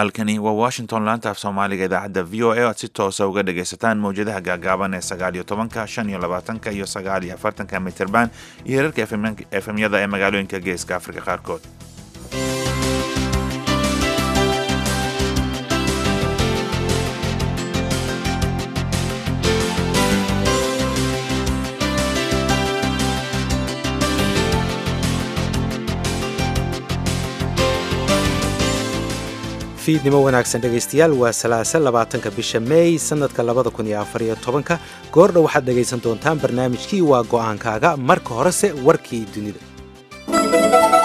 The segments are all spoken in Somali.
halkani waa washington laanta af soomaaliga idaacadda v o a oad si toosa uga dhagaysataan mawjadaha gaagaaban ee sagaal iyo tobanka shan iyo labaatanka iyo sagaal iyo afartanka mitirban iyo herarka efemyada ee magaalooyinka geeska afrika qaarkood fiidnimo wanaagsan dhegaystayaal waa salaasa labaatanka bisha meey sannadka labada kun iyo afar iyo tobanka goordha waxaad dhegaysan doontaan barnaamijkii waa go'aankaaga marka horese warkii dunida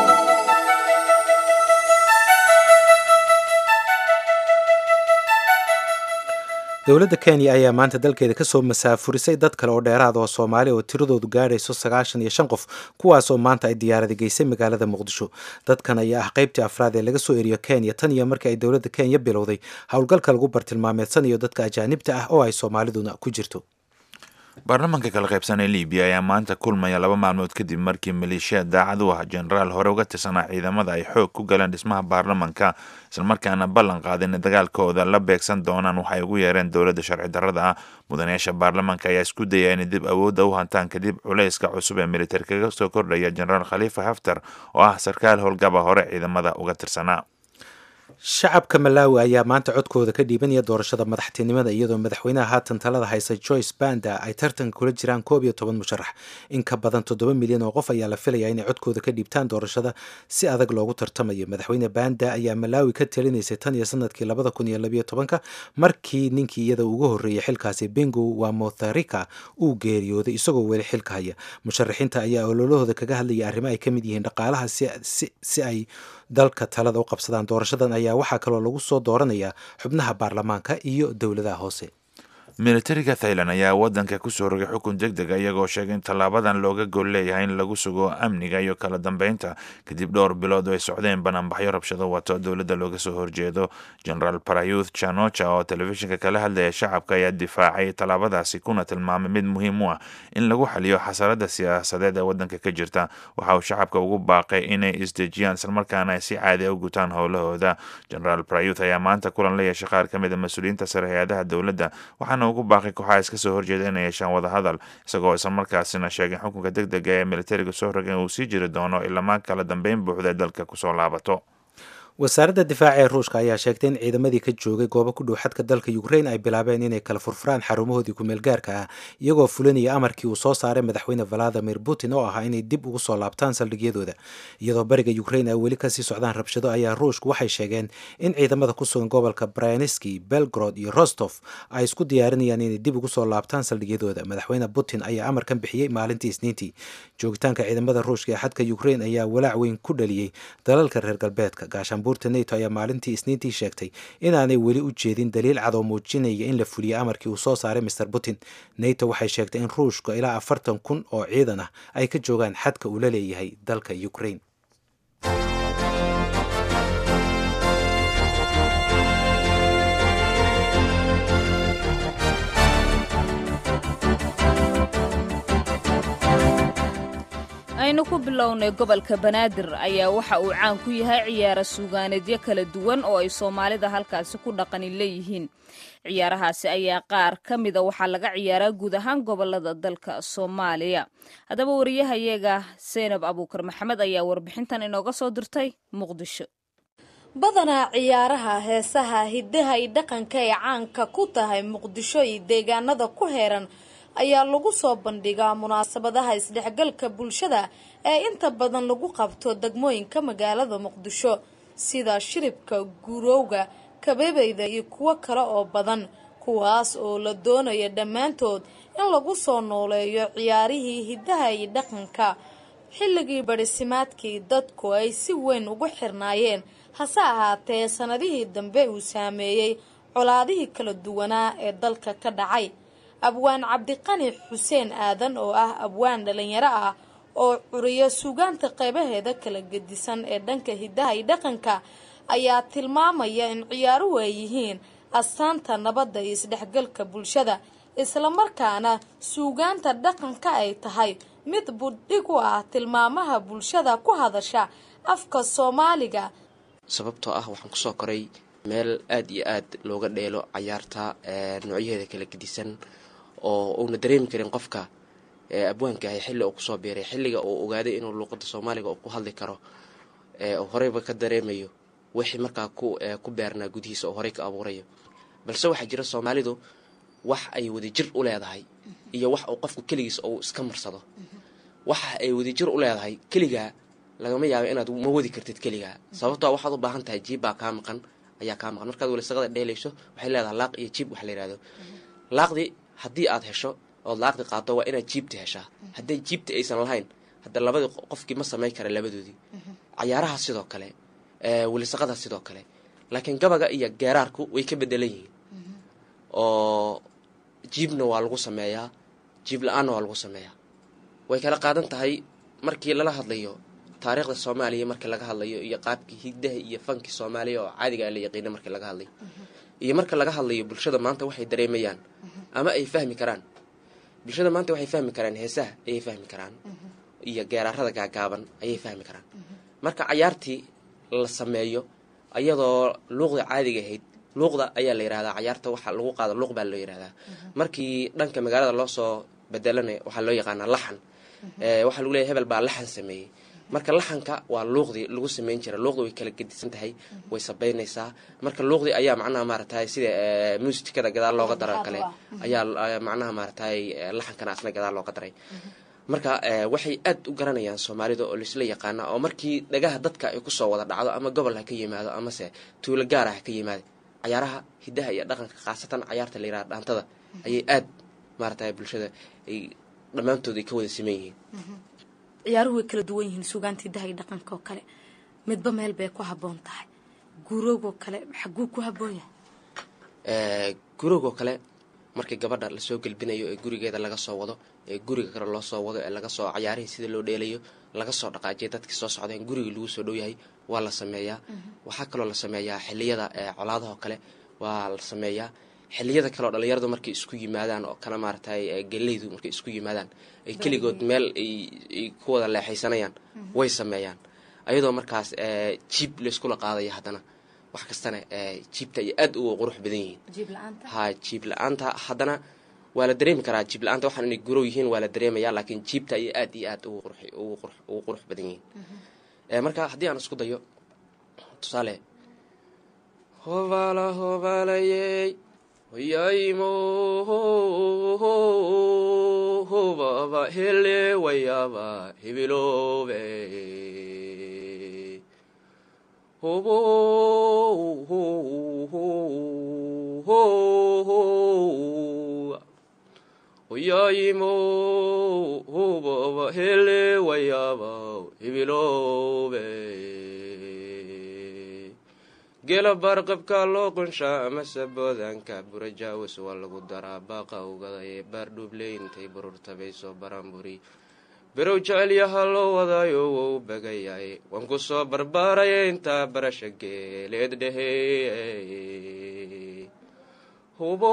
dowladda kenya ayaa maanta dalkeeda kasoo masaafurisay dad kale oo dheeraad oo soomaali oo tiradoodu gaadhayso sagaashan iyo shan qof kuwaasoo maanta ay diyaarada geysay magaalada muqdisho dadkan ayaa ah qaybtii afraad ee laga soo eriyo kenya tan iyo markii ay dowladda kenya bilowday howlgalka lagu bartilmaameedsanayo dadka ajaanibta ah oo ay soomaaliduna ku jirto baarlamaanka kala qaybsan ee libiya ayaa maanta kulmaya laba maalmood kadib markii maleeshiya daacad u ah jenaraal hore uga tirsanaa ciidamada ay xoog ku galeen dhismaha baarlamanka islamarkaana ballan qaadeen in dagaalkooda la beegsan doonaan waxay ugu yeereen dowladda sharci darrada ah mudanayaasha baarlamaanka ayaa isku daya inay dib awoodda u hantaan kadib culayska cusub ee militari kaga soo kordhaya jenaraal khaliifa haftar oo ah sarkaal howlgaba hore ciidamada uga tirsanaa shacabka malaawi ayaa maanta codkooda ka dhiibanaya doorashada madaxtinimada iyadoo madaxweynaha haatan talada haysa joyce banda ay tartanka kula jiraan koob iyo toban musharax in ka badan toddoba milyan oo qof ayaa la filayaa inay codkooda ka dhiibtaan doorashada si adag loogu tartamayo madaxweyne banda ayaa malaawi ka talinaysay tan iyo sanadkii labada kun iyo labayo tobanka markii ninkii iyada ugu horreeyay xilkaasi bingo wa motharika uu geeriyooday isagoo weli xilka haya musharaxiinta ayaa ololahooda kaga hadlaya arrimo ay ka mid yihiin dhaqaalaha si ay dalka talada u qabsadaan doorashadan ayaa waxaa kaloo lagu soo dooranayaa xubnaha baarlamaanka iyo dowladaha hoose militariga thailand ayaa wadanka kusoo rogay xukun deg dega iyagoo sheegay in tallaabadan looga gol leeyahay in lagu sugo amniga iyo kala dambeynta kadib dhowr bilood oo ay socdeen banaanbaxyo rabshado wato dowladda looga soo horjeedo generaal parayuth chanocha oo telefishinka kala hadlaya shacabka ayaa difaacay tallaabadaasi kuna tilmaamay mid muhiim u ah in lagu xaliyo xasarada siyaasadeed ee wadanka ka jirta waxa uu shacabka ugu baaqay inay isdejiyaan islamarkaana ay si caadi a u gutaan howlahooda generaal parayuth ayaa maanta kulan la yeeshay qaar ka mid a mas-uuliyiinta sare hay-adaha dowladda waxaana ugu baaqay kooxaha iska soo horjeeda inay yeeshaan wadahadal isagoo islamarkaasina sheegay xukunka deg dega ee militariga soo rogay uu sii jiri doono ilamaa kala dambeyn buuxda dalka kusoo laabato wasaaradda difaaca ee ruushka ayaa sheegtay in ciidamadii ka joogay goobo ku dhow xadka dalka ukrain ay bilaabeen inay kala furfuraan xarumahoodii kumeelgaarka ah iyagoo fulinaya amarkii uu soo saaray madaxweyne valadimir putin oo ahaa inay dib ugu soo laabtaan saldhigyadooda iyadoo bariga ukrain ay weli kasii socdaan rabshado ayaa ruushku waxay sheegeen in ciidamada ku sugan gobolka bryanski belgrod iyo rostof ay isku diyaarinayaan inay dib ugu soo laabtaan saldhigyadooda madaxweyne putin ayaa amarkan bixiyey maalintii isniintii joogitaanka ciidamada ruushka ee xadka ukrain ayaa walaac weyn ku dhaliyey dalalka reer galbeedka gaashaanbuurta neto ayaa maalintii isniintii sheegtay inaanay weli u jeedin daliil cad oo muujinaya in la fuliyey amarkii uu soo saaray master putin neto waxay sheegtay in ruushka ilaa afartan kun oo ciidan ah ay ka joogaan xadka uu la leeyahay dalka ukrain aynu ku bilownay gobolka banaadir ayaa waxa uu caan ku yahay ciyaaro suugaaneedyo kala duwan oo ay soomaalida halkaasi ku dhaqani leeyihiin ciyaarahaasi ayaa qaar ka mida waxaa laga ciyaaraa guud ahaan gobolada dalka soomaaliya haddaba wariyahayaga seynab abuukar maxamed ayaa warbixintan inooga soo dirtay muqdisho badanaa ciyaaraha heesaha hiddaha iyo dhaqanka ee caanka ku tahay muqdisho iyo deegaanada ku heeran ayaa lagu soo bandhigaa munaasabadaha isdhexgalka bulshada ee inta badan lagu qabto degmooyinka magaalada muqdisho sida shiribka gurowga kabeebeyda iyo kuwo kale oo badan kuwaas oo la doonaya dhammaantood in lagu soo nooleeyo ciyaarihii hiddaha iyo dhaqanka xilligii badhisimaadkii dadku ay si weyn ugu xirnaayeen hase ahaatee sanadihii dambe uu saameeyey colaadihii kala duwanaa ee dalka ka dhacay abwaan cabdiqani xuseen aadan oo ah abwaan dhalinyaro ah oo curiyo suugaanta qeybaheeda kala gedisan ee dhanka hiddaha iyo dhaqanka ayaa tilmaamaya in ciyaaruhu ay yihiin astaanta nabadda iyo isdhexgalka bulshada islamarkaana suugaanta dhaqanka ay tahay mid buddhig u ah tilmaamaha bulshada ku hadasha afka soomaaliga sababtoo ah waxaan kusoo koray meel aada iyo aad looga dheelo cayaarta noocyaheeda kala gedisan oo uuna dareemi karin qofka abwaanka ahay xilli uu kusoo biiray xilliga uu ogaaday inuu luuqada soomaaliga uu ku hadli karo horeyba ka dareemayo wixii markaa ku beernaa gudihiisa oo horey ka abuurayo balse waxaa jira soomaalidu wax ay wadajir u leedahay iyo wax uu qofku keligiis uu iska marsado waxa ay wadajir u leedahay keligaa lagama yaabo inaad ma wadi kartid keligaa sababtoo waxaad u baahan tahay jiib baa kaa maqan ayaa kaa maqan markaad walisaqada dheelayso waxay leedahay laaq iyo jiib wax la yihahdo laaqdii haddii aad hesho ood laaqdi qaado waa inaad jiibta heshaa hadday jiibta aysan lahayn hadda labadii qofkii ma samayn kara labadoodii cayaaraha sidoo kale welisaqada sidoo kale laakiin gabaga iyo geeraarku way ka bedelan yihiin oo jiibna waa lagu sameeyaa jiib la-aanna waa lagu sameeyaa way kala qaadan tahay markii lala hadlayo taariikhda soomaaliya markii laga hadlayo iyo qaabkii higdaha iyo fankii soomaaliya oo caadiga la yaqiina markii laga hadlayo iyo marka laga hadlayo bulshada maanta waxay dareemayaan ama ay fahmi karaan bulshada maanta waxay fahmi karaan heesaha ayay fahmi karaan iyo geeraarada gaagaaban ayay fahmi karaan marka cayaartii la sameeyo ayadoo luuqda caadiga ahayd luuqda ayaa la yihahdaa cayaarta waxa lagu qaado luuq baa loo yihahdaa markii dhanka magaalada loo soo bedelanay waxaa loo yaqaanaa laxan waxaa lagu leeyahy hebel baa laxan sameeyey marka laxanka waa luuqdii lagu sameyn jira luuqda way kala gedisan tahay way sabeynaysaa marka luuqdii ayaa macnaha maaratay sida muusikada gadaal looga daro kale ayaa macnaha maaratay laxankana asna gadaal looga daray marka waxay aad u garanayaan soomaalida oo laisla yaqaana oo markii dhagaha dadka ay kusoo wada dhacdo ama gobol ha ka yimaado amase tuulo gaara ha ka yimaado cayaaraha hidaha iyo dhaqanka khaasatan cayaarta la yiraha dhaantada ayay aad maaratay bulshada ay dhammaantood ay ka wada siman yihiin ciyaaruhu way kala duwan yihiin suugaanta hidaha iyo dhaqanka oo kale midba meel bay ku habboon tahay guroogoo kale xaguu ku habboon yahay guroogoo kale markii gabadha lasoo gelbinayo ee gurigeeda laga soo wado ee guriga kale loo soo wado ee laga soo cayaarihii sida loo dheelayo laga soo dhaqaajiya dadkii soo socdeen gurigii lagu soo dhow yahay waa la sameeyaa waxaa kaloo la sameeyaa xiliyada colaadaha oo kale waa la sameeyaa xiliyada kaleoo dhalinyaradu markay isku yimaadaan oo kale maaratay geleydu markay isku yimaadaan ay keligood meel ay ku wada leexaysanayaan way sameeyaan ayadoo markaas jiib layskula qaadaya haddana wax kastana jiibta ay aad uga qurux badan yihiin ha jiib la-aanta haddana waa la dareemi karaa jiib la-aanta waxaan inay gurow yihiin waa la dareemaya laakiin jiibta ayay aad iyo aad ugu qurux badan yihiin marka haddii aan isku dayo tusaale hobaala hobaalayey hoyaymo hobaba hele wayaba hebiloobe hobo hoyaymo hobaba hele wayaba hebiloobe gela baarqabka loo qunshaa amase boodaanka burajaawis waa lagu daraa baaqa ugada ee baardhuubley intay bururtabay soo baraanburi berow jecelyaha loo wadaayo wou bagayay waan ku soo barbaaraya intaa barasha geeleed dhehe hubo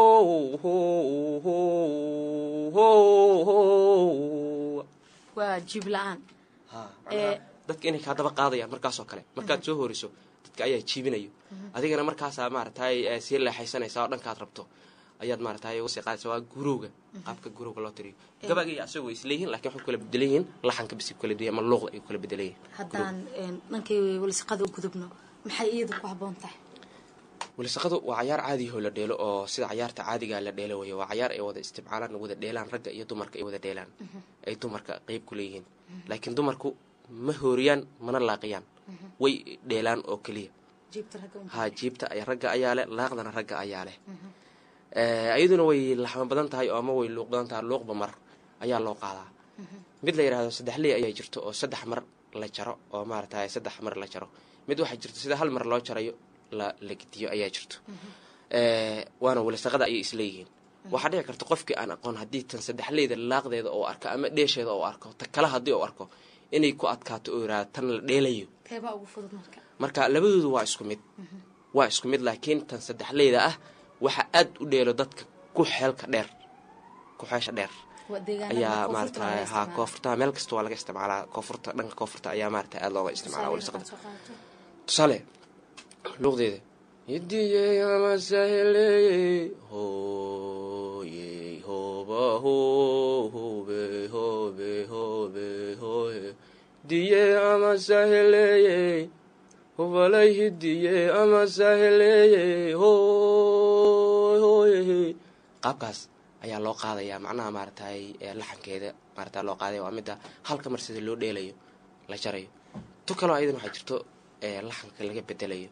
waa jiib la-aan dadka inay kaa daba qaadayaan markaasoo kale markaad soo horiso dadka ayaa jiibinayo adigana markaasaa maaratay sii leexaysanaysaa oo dhankaad rabto ayaad maaratay usii qaadaysa waa gurowga qaabka gurowga loo tiriyo gabaga iyo asagoo isleeyihin lakin waxay kala bedelan yihiin laxanka bisi kala duya ama luuqda ay kala bedelan yihin haddaan dhankay walisaqada u gudubno maxay iyadu ku habboon tahay walisaqadu waa cayaar caadiyahoo la dheelo oo sida cayaarta caadigaa la dheelo wey waa cayaar ay wada isticmaalaan wada dheelaan ragga iyo dumarka ay wada dheelaan ay dumarka qeyb ku leeyihiin laakiin dumarku ma hooriyaan mana laaqiyaan way dheelaan oo keliya ha jiibta ragga ayaa leh laaqdana ragga ayaa leh iyaduna way laxma badan tahay oo ama way luuq badan tahay luuqba mar ayaa loo qaadaa mid la yidhahdo saddex ley ayaa jirto oo saddex mar la jaro oo maaratay saddex mar la jaro mid waxaa jirto sida hal mar loo jarayo la la gediyo ayaa jirto waana walisaqada ayay isleeyihiin waxaa dhici karta qofkii aan aqoon haddii tan saddexleyda laaqdeeda oo arko ama dheesheeda oo arko ta kale haddii oo arko inay ku adkaato oo yiraahdo tan la dheelayo marka labadoodu waa isku mid waa isku mid laakiin tan saddexleyda ah waxa aad u dheelo dadka ku xeelka dheer ku xeesha dheer ayaa maarata ha koonfurta meel kasta waa laga isticmaalaa koonfurta dhanka koonfurta ayaa maarata aada looga isticmaala walisaqda tusaale luuqdeeda hidiyey ama saheley hoyey hoba ho hobe hobe hobe hoye hidiye ama saheleyey hobalay hidiye ama saheleyey hoy hoye qaabkaas ayaa loo qaadayaa macnaha maaragtay laxankeeda maarata loo qaadaya waa midda halka mar sida loo dheelayo la jarayo tu kaloo ayadan waxaa jirto laxanka laga bedelayo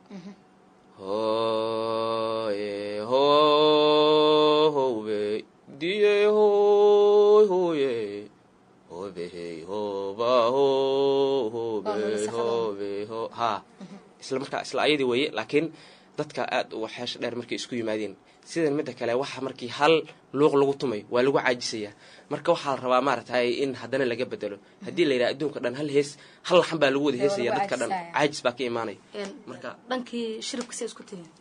hoye ho hobe diye hoy hoye hobehey hoba ho hobe hobe ho ha isla markaa isla ayadii weeye laakiin dadka aada u xeesha dheer markay isku yimaadeen sidan midda kale waxa markii hal luuq lagu tumay waa lagu caajisayaa marka waxaa la rabaa maaragtay in haddana laga bedelo haddii la yidhaha adduunka dhan hal hees hal laxan baa lagu wada heesaya dadka dhan caajis baa ka imaanaya marka dhankii shiribkasi isku tihiin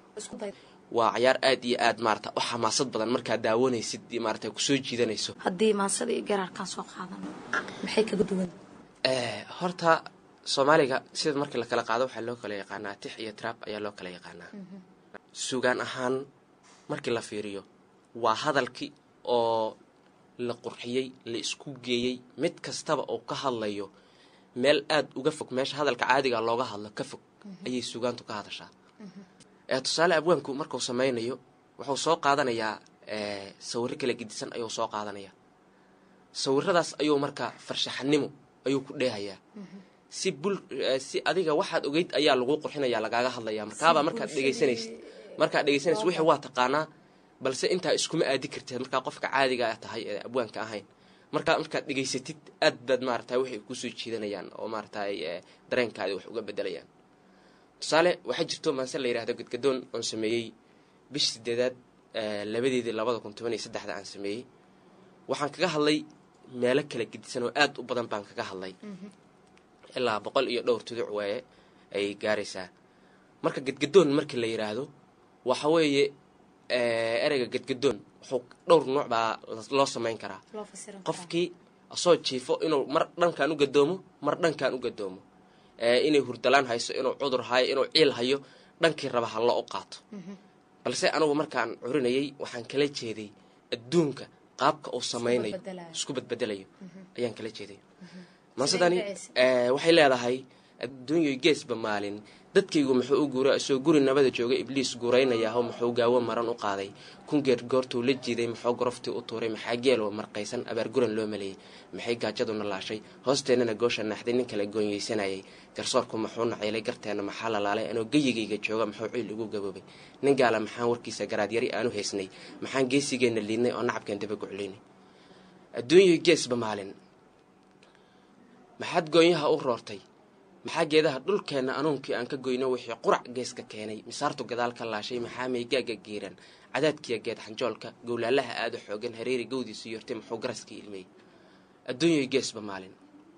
waa cayaar aad iyo aad maarata u xamaasad badan markaad daawanaysid maarata kusoo jiidanayso haddii maansada iyo garaarkaan soo qaadano maxay kaga duwan horta soomaaliga sida markii la kala qaado waxaa loo kala yaqaanaa tix iyo trab ayaa loo kala yaqaanaa sugaan ahaan markii la fiiriyo waa hadalkii oo la qurxiyey la isku geeyey mid kastaba oo ka hadlayo meel aada uga fog meesha hadalka caadiga looga hadlo ka fog ayay sugaantu ka hadashaa tusaale abwaanku markuu sameynayo wuxuu soo qaadanayaa sawiro kala gedisan ayuu soo qaadanayaa sawiradaas ayuu marka farshaxanimo ayuu ku dheehayaa si bul si adiga waxaad ogeyd ayaa lagu qurxinaya lagaaga hadlaya markaabaa markaad dhegaysanaysid markaad dhegaysanaysid wixii waa taqaanaa balse intaa iskuma aadi kartid markaa qofka caadiga tahay ee abwaanka ahayn markaa markaad dhegaysatid aad baad maarata waxay kusoo jiidanayaan oo maaratay dareenkaadi wax uga bedelayaan tusaale waxaa jirto maanse la yidhahdo gadgadoon oon sameeyey bish sideedaad labadeedii labada kun toban iyo saddexda aan sameeyey waxaan kaga hadlay meelo kala gedisan oo aada u badan baan kaga hadlay ilaa boqol iyo dhowr tuduc waaye ay gaaraysaa marka gadgadoon markii la yidhaahdo waxa weeye ereyga gadgadoon wuxuu dhowr nuuc baa loo samayn karaa qofkii asoo jiifo inuu mar dhankan u gadoomo mar dhankan u gadoomo inay hurdalaan hayso inuu cudur hayo inuu ciil hayo dhankii raba hallo u qaato balse anugu markaan curinayay waxaan kala jeeday adduunka qaabka uu samaynayo isku badbedelayo ayaan kala jeeday mansedani waxay leedahay adduunyoy geesba maalin dadkaygu muxuu u guura isoo guri nabada jooga ibliis guuraynayaho muxuu gaawo maran u qaaday kungeer goortuu la jiiday muxuu goroftii u tuuray maxaa geeloo marqaysan abaarguran loo maleeyey maxay gaajaduna laashay hoosteennana goosha naaxday nin kale goonyeysanayay garsoorku muxuu naceylay garteenna maxaa lalaalay anoo geyigayga jooga muxuu ciil ugu gaboobay nin gaala maxaan warkiisa garaadyari aanu haysnay maxaan geesigeenna liidnay oo nacabkeen daba guclaynay adduunyoy geesba maalin maxaad goonyaha u roortay maxaa geedaha dhulkeenna anuunkii aan ka goyno wixii qurac geeska keenay misaartu gadaal ka laashay maxaa meygaaga giiran cadaadkiya geed xanjoolka gowlaalaha aada xoogan hareeri gawdiisu yortay muxuu garaskii ilmey adduunyoy geesba maalin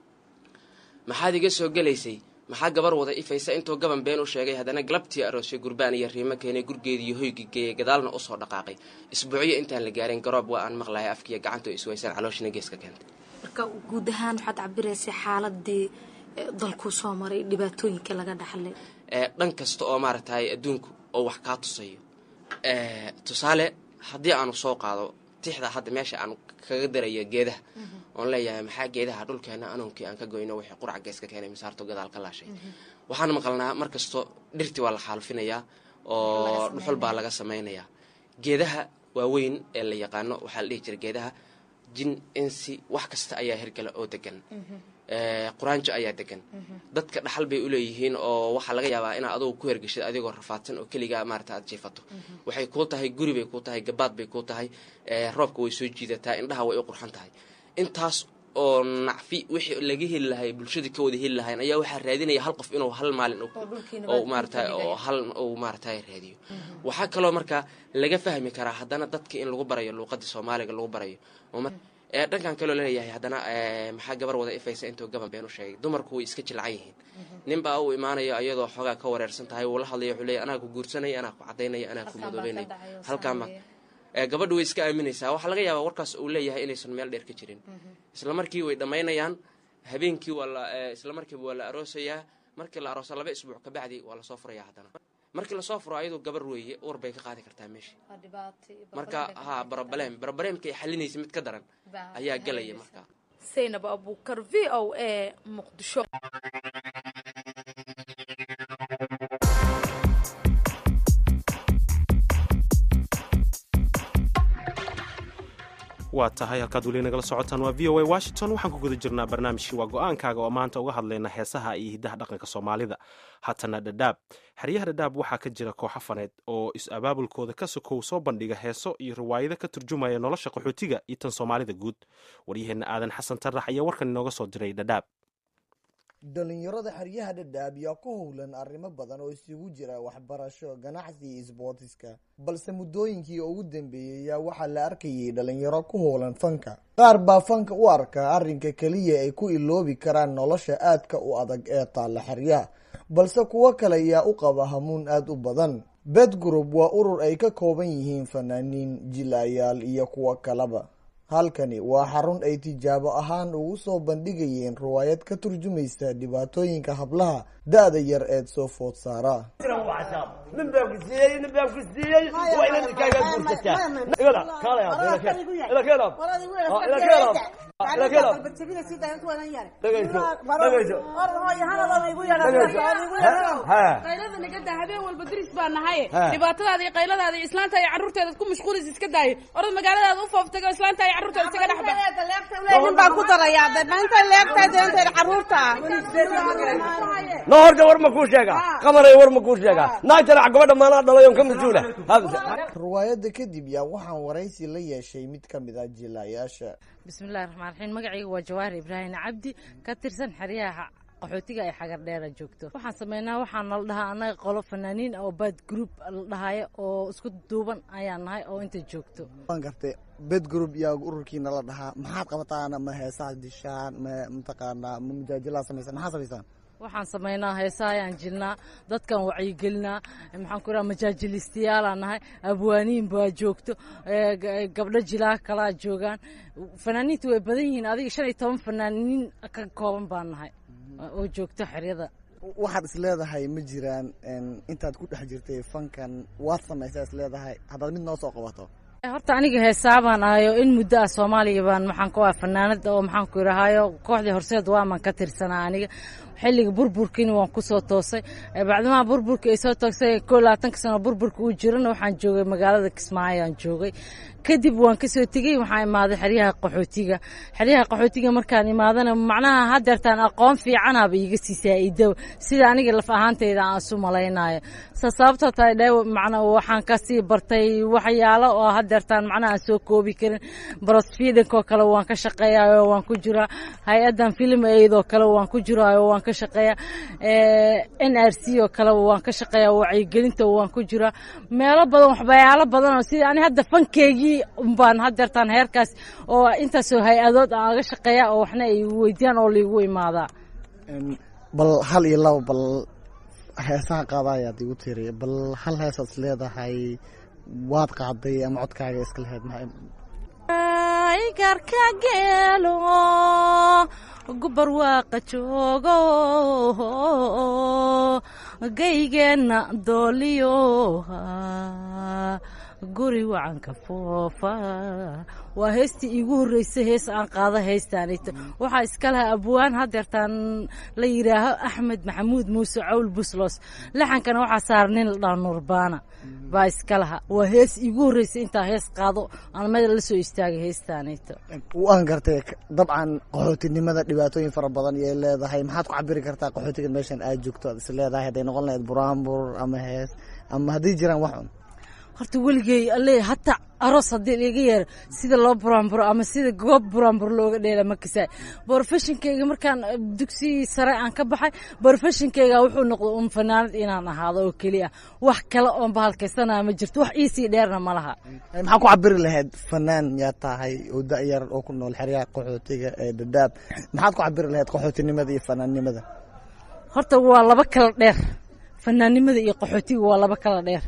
maxaad iga soo gelaysay maxaa gabar wada ifaysa intuu gaban been u sheegay haddana galabtii aroosay gurbaan iyo riimo keenay gurgeediiyo hoygii geeyay gadaalna usoo dhaqaaqay isbuucyo intaan la gaarin garoob waa aan maqlaya afkiiyo gacanta iswaysan calooshina geeska keentay marka guud ahaan waxaad cabiraysay xaaladii dalkuu soo maray dhibaatooyinka laga dhaxlay dhan kasta oo maaragtay adduunku oo wax kaa tusayo tusaale haddii aanu soo qaado tixda hadda meesha aan kaga darayo geedaha oon leeyahay maxaa geedaha dhulkeena anuunkii aan ka goyno wixii qurac geeska keenay misaarto gadaal ka laashay waxaan maqalnaa mar kasto dhirtii waa la xaalufinayaa oo dhuxul baa laga samaynayaa geedaha waaweyn ee la yaqaano waxaa la dhihi jira geedaha jin insi wax kasta ayaa hirgala oo degan quraanjo ayaa degan dadka dhaxal bay uleeyihiin oo waxaa laga yaabaa inaad adugu ku hergeshid adigoo rafaadsan oo keligaa maarata aad jiifato waxay kuu tahay guri bay kuu tahay gabaad bay kuu tahay roobka way soo jiidataa indhaha way u qurxan tahay intaas oo nacfi wixii laga heli lahay bulshadii ka wada heli lahayn ayaa waxaa raadinaya hal qof inuu hal maalin maarata oo hal uu maarata raadiyo waxaa kaloo marka laga fahmi karaa haddana dadka in lagu barayo luuqadii soomaaliga lagu barayo dhankan kaloo laleeyahay haddana maxaa gabar wada ifaysa intuu gaban been u sheegay dumarku way iska jilcan yihiin ninbaa uu imaanayo iyadoo xoogaa ka wareersan tahay wuu la hadlaya wuxuu leeyahy anaa ku guursanaya anaa ku cadaynaya anaa ku madoobeynaya halkaama gabadha way iska aaminaysaa waxaa laga yaabaa warkaas uu leeyahay inaysan meel dheer ka jirin isla markii way dhammaynayaan habeenkii waa la isla markiiba waa la aroosayaa markii la aroosa laba isbuuc kabacdi waa lasoo furaya haddana markii lasoo furo ayadoo gabar weeye uur bay ka qaadi kartaa meesha marka ha barobaleem barobaleemka ay xalinaysa mid ka daran ayaa gelaya marka saynab abuukar v o a muqdisho waa tahay halkaad weli nagala socotaan waa v o a washington waxaan ku guda jirnaa barnaamijkii waa go-aankaaga oo maanta uga hadlayna heesaha iyo hiddaha dhaqanka soomaalida haatana dhadhaab xeryaha dhadhaab waxaa ka jira kooxo faneed oo is-abaabulkooda ka sokow soo bandhiga heeso iyo riwaayado ka turjumaya nolosha qaxootiga iyo tan soomaalida guud waryaheenna aadan xasan tarax ayaa warkan inooga soo diray dhadhaab dhalinyarada xeryaha dhadhaab yaa ku howlan arrimo badan oo isugu jira waxbarasho ganacsi iyo isboortiska balse muddooyinkii ugu dambeeyey yaa waxaa la arkayay dhalinyaro ku howlan fanka qaar baa fanka u arkaa arrinka keliya ay ku iloobi karaan nolosha aadka u adag ee taalla xeryaha balse kuwo kale yaa u qaba hamuun aada u badan bed group waa urur ay ka kooban yihiin fanaaniin jilayaal iyo kuwo kaleba halkani waa xarun ay tijaabo ahaan ugu soo bandhigayeen riwaayad ka turjumaysa dhibaatooyinka hablaha da-da yar eed soo food saara nin baa ku siiyey nin baa ku siiyey waa inaad iskaaga guursataa igada kaalaya ila keen ila keen ab ila keen ab ila keen ab dhegayso dhegayso qaylada nagada habeen walba diris baa nahay dhibaatadaada iyo qayladaada iyo islaanta iyo carruurteeda ku mashquulis iska daayo orad magaaladaada u fooftago islaanta iyo carruurteeda isaga dhexba nin baan ku darayaa de maanta leegtaa deentayda carruurta no horta war ma kuu sheega qamaray war ma kuu sheega naagtana gabadha maanaa dhalay on ka mas-uula riwaayadda kadib yaa waxaan waraysi la yeeshay mid ka mid ah jilaayaasha bismillahi raxmaan raxiim magacayga waa jawaahir ibraahim cabdi ka tirsan xeryaha qaxootiga ay xagar dheera joogto waxaan sameynaa waxaa nala dhahaa annaga qolo fanaaniin oo bad group la dhahayo oo isku duuban ayaan nahay oo inta joogto waan gartay bed group yaa ururkiina la dhahaa maxaad qabataan ma heesaha dishaan ma mataqaanaa ma mujaajilaa samaysaan maxaa samaysaan waxaan sameynaa heesa ayaan jilnaa dadkan wacyigelinaa maxaan ku raha majaajilistayaalaan nahay abwaaniin baa joogto gabdho jilaa kalaa joogaan fanaaniinta way badan yihiin adiga shan iyo toban fanaaniin ka kooban baan nahay oo joogto xeryada waxaad is leedahay ma jiraan intaad ku dhex jirtay fankan waad samaysaa is leedahay haddaad mid noo soo qabato horta aniga heesaabaan ahayo in muddo ah soomaaliya baan maxaan ku ah fanaanada oo maxaan ku idhahayo kooxdii horseed waaman ka tirsanaa aniga xilliga burburkiina waan kusoo toosay bacdimaha burburka ay soo toosay koo labaatanka sano burburka uu jirana waxaan joogay magaalada kismaayo aan joogay kadib waan kasoo tegey waxaan imaaday xeryaha qaxootiga xeryaha qaxootiga markaan imaadana macnaha hadeertaan aqoon fiicanaba iiga sii saa-ido sida aniga laf ahaanteyda aan isu malaynayo sa sababtoo tahay dhe macna waxaan kasii bartay waxyaalo oo hadeertaan macnaha aan soo koobi karin brosfidankoo kale waan ka shaqeeyayo waan ku jiraa hay-adan film aidoo kale waan ku jiraayo waan ka shaqeeya n r c oo kale waan ka shaqeeya wacyigelinta waan ku jiraa meelo badan waxbayaalo badan oo sida ani hadda fankeygii umbaan hadeertaan heerkaas oo intaasoo hay-adood aan aga shaqeeya oo waxna ay weydiyaan oo laigu imaadaa bal hal iyo laba bal heesaha qaada ayaad igu tiri bal hal heesaad is leedahay waad qaaday ama codkaaga iska lahayd garka geelo gubar waaqa joogo gaygeenna dooliyo guri wacanka foofa waa heestii iigu horreysay hees aan qaado heestaanito waxaa iska lahaa abwaan hadeertaan la yidhaaho axmed maxamuud muuse cawl buslos laxankana waxaa saara nin la dhaha nuurbaana baa iska lahaa waa hees iigu horreysay intaa hees qaado aan meel la soo istaagay heestaanito waan gartay dabcan qaxootinimada dhibaatooyin fara badan ayay leedahay maxaad ku cabiri kartaa qaxootiga meeshan aad joogto aad is leedahay hadday noqon lahayd buraanbur ama hees ama hadday jiraan wax un horta weligey alle hataa aroos haddii liiga yeero sida loo buraanburo ama sida goob buraanbur looga dheela ma kasaay borofeshinkeyga markaan dugsi sare aan ka baxay borofeshinkeyga wuxuu noqday un fanaanad inaan ahaado oo keliya wax kale oon bahalkaysanaa ma jirto wax iisii dheerna ma laha maxaa ku cabiri lahayd fanaan yaa tahay oo da-yar oo ku nool xeryaha qaxootiga ee dhadhaab maxaad ku cabiri lahayd qaxootinimada iyo fanaannimada horta waa laba kala dheer fanaannimada iyo qaxootiga waa laba kala dheer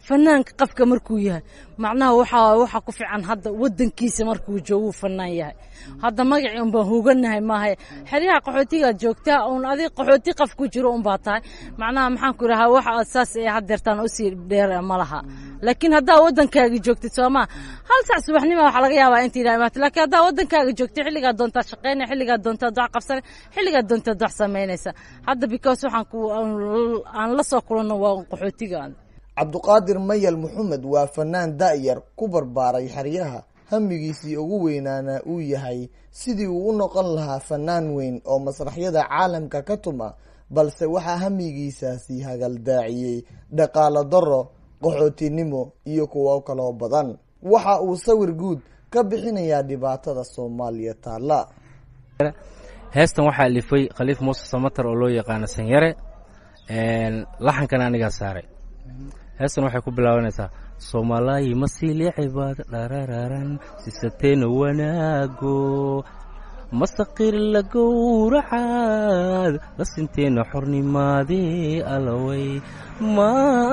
fanaanka qafka markuu yahay macnaha waxaa waxaa ku fiican hadda wadankiisa markuu jooguu fanaan yahay hadda magacii unbaan huganahay maaha xeryaha qaxootigaad joogtaa uun adig qaxooti qaf ku jiro unbaa tahay macnaha maxaan ku idhahaa wax aad saas ee haddeertaan usii dheer ma laha laakiin haddaa waddankaaga joogtid soomaa hal sac subaxnima waxaa laga yaabaa inta yidhaha imaata laakiin haddaa waddankaaga joogtid xilligaa doontaa shaqaynaya xilligaa doontaa wax qabsanay xilligaa doontaa wax samaynaysa hadda because waxaan ku aan la soo kulanno waa qaxootiga cabduqaadir mayal maxamed waa fanaan da'yar ku barbaaray xeryaha hamigiisii ugu weynaana uu yahay sidii uu u noqon lahaa fanaan weyn oo masraxyada caalamka ka tuma balse waxaa hamigiisaasi hagaldaaciyey dhaqaalo daro qaxootinimo iyo kuwo kaloo badan waxa uu sawir guud ka bixinayaa dhibaatada soomaaliya taalla heestan waxaa alifay khaliif muuse samatar oo loo yaqaano sanyare laxankana anigaa saaray heestan waxay ku bilaabanaysaa soomaalaayi masiiliicibaad dharararan sisateena wanaago masaqir la gowracaad lasinteena xornimaadee alaway ma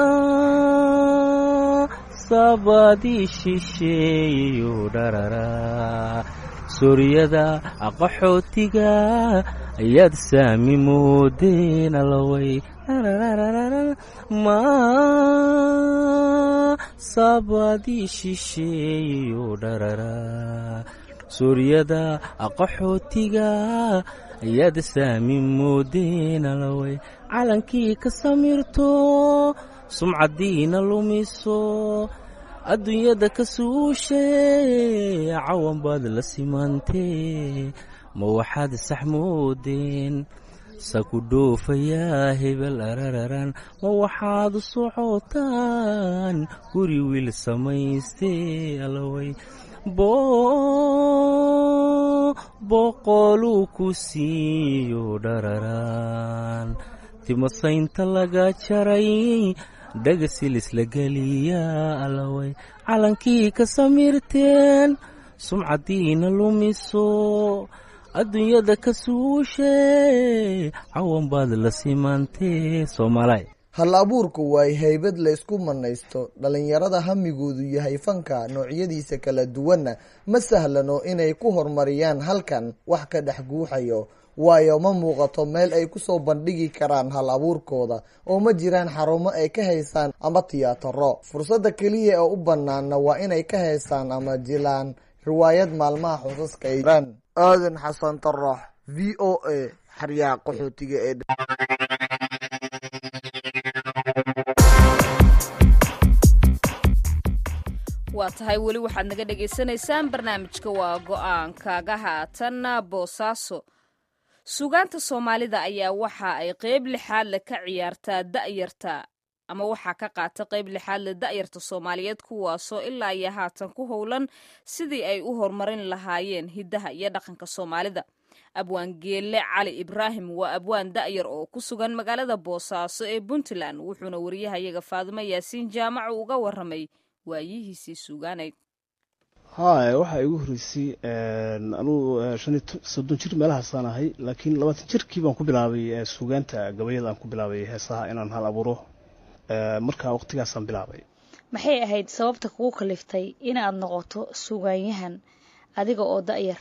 sabaadii shisheeyo dharara suuriyada qaxootiga ayaad saami moodeen alaway ma sabaadii shisheeyo dharara suuriyada qaxootiga ayaad saami moodeen alaway calankii ka samirto sumcadiina lumiso adduunyada ka suushe cawan baad la simantee ma waxaad sax moodeen saku dhoofayaa hebel arararan ma waxaad u socotaan guri wiil samaystee alaway boqoluu ku siiyo dhararan timasaynta laga jaray dhagasilis la geliyaa alaway calankii ka samirteen sumcadiina lumiso adduunyada ka suushe cawan baad la simantee soomaalay hal abuurku waay haybad la ysku manaysto dhallinyarada hamigoodu yahay fanka noocyadiisa kala duwanna ma sahlano inay ku horumariyaan halkan wax ka dhex guuxayo waayo ma muuqato meel ay kusoo bandhigi karaan hal abuurkooda oo ma jiraan xarumo ay ka haysaan ama tiyaataro fursadda keliya ee u banaana waa inay ka haystaan ama jilaan riwaayad maalmaha xusaska ay jiraan aadan xasan tarax v o a xaryaha qaxootiga ee waa tahay weli waxaad naga dhagaysanaysaan barnaamijka waa go-aankaaga haatanna boosaaso suugaanta soomaalida ayaa waxa ay qeyb lixaadle ka ciyaartaa da'yarta ama waxaa ka qaata qeyb lixaadle da'yarta soomaaliyeed kuwaasoo ilaa iyo haatan ku howlan sidii ay u horumarin lahaayeen hiddaha iyo dhaqanka soomaalida abwaan geelle cali ibraahim waa abwaan da'yar oo ku sugan magaalada boosaaso ee puntland wuxuuna wariyahayaga faadimo yaasiin jaamacu uga waramay waayihiisii suugaaneyd haya waxaa igu horreysay anugu shan iyo soddon jir meelahaasaan ahay laakiin labaatan jirkii baan ku bilaabay suugaanta gabayada aan ku bilaabay heesaha inaan hal abuuro markaa waqtigaasaan bilaabay maxay ahayd sababta kugu kaliftay inaad noqoto suugaanyahan adiga oo da'yar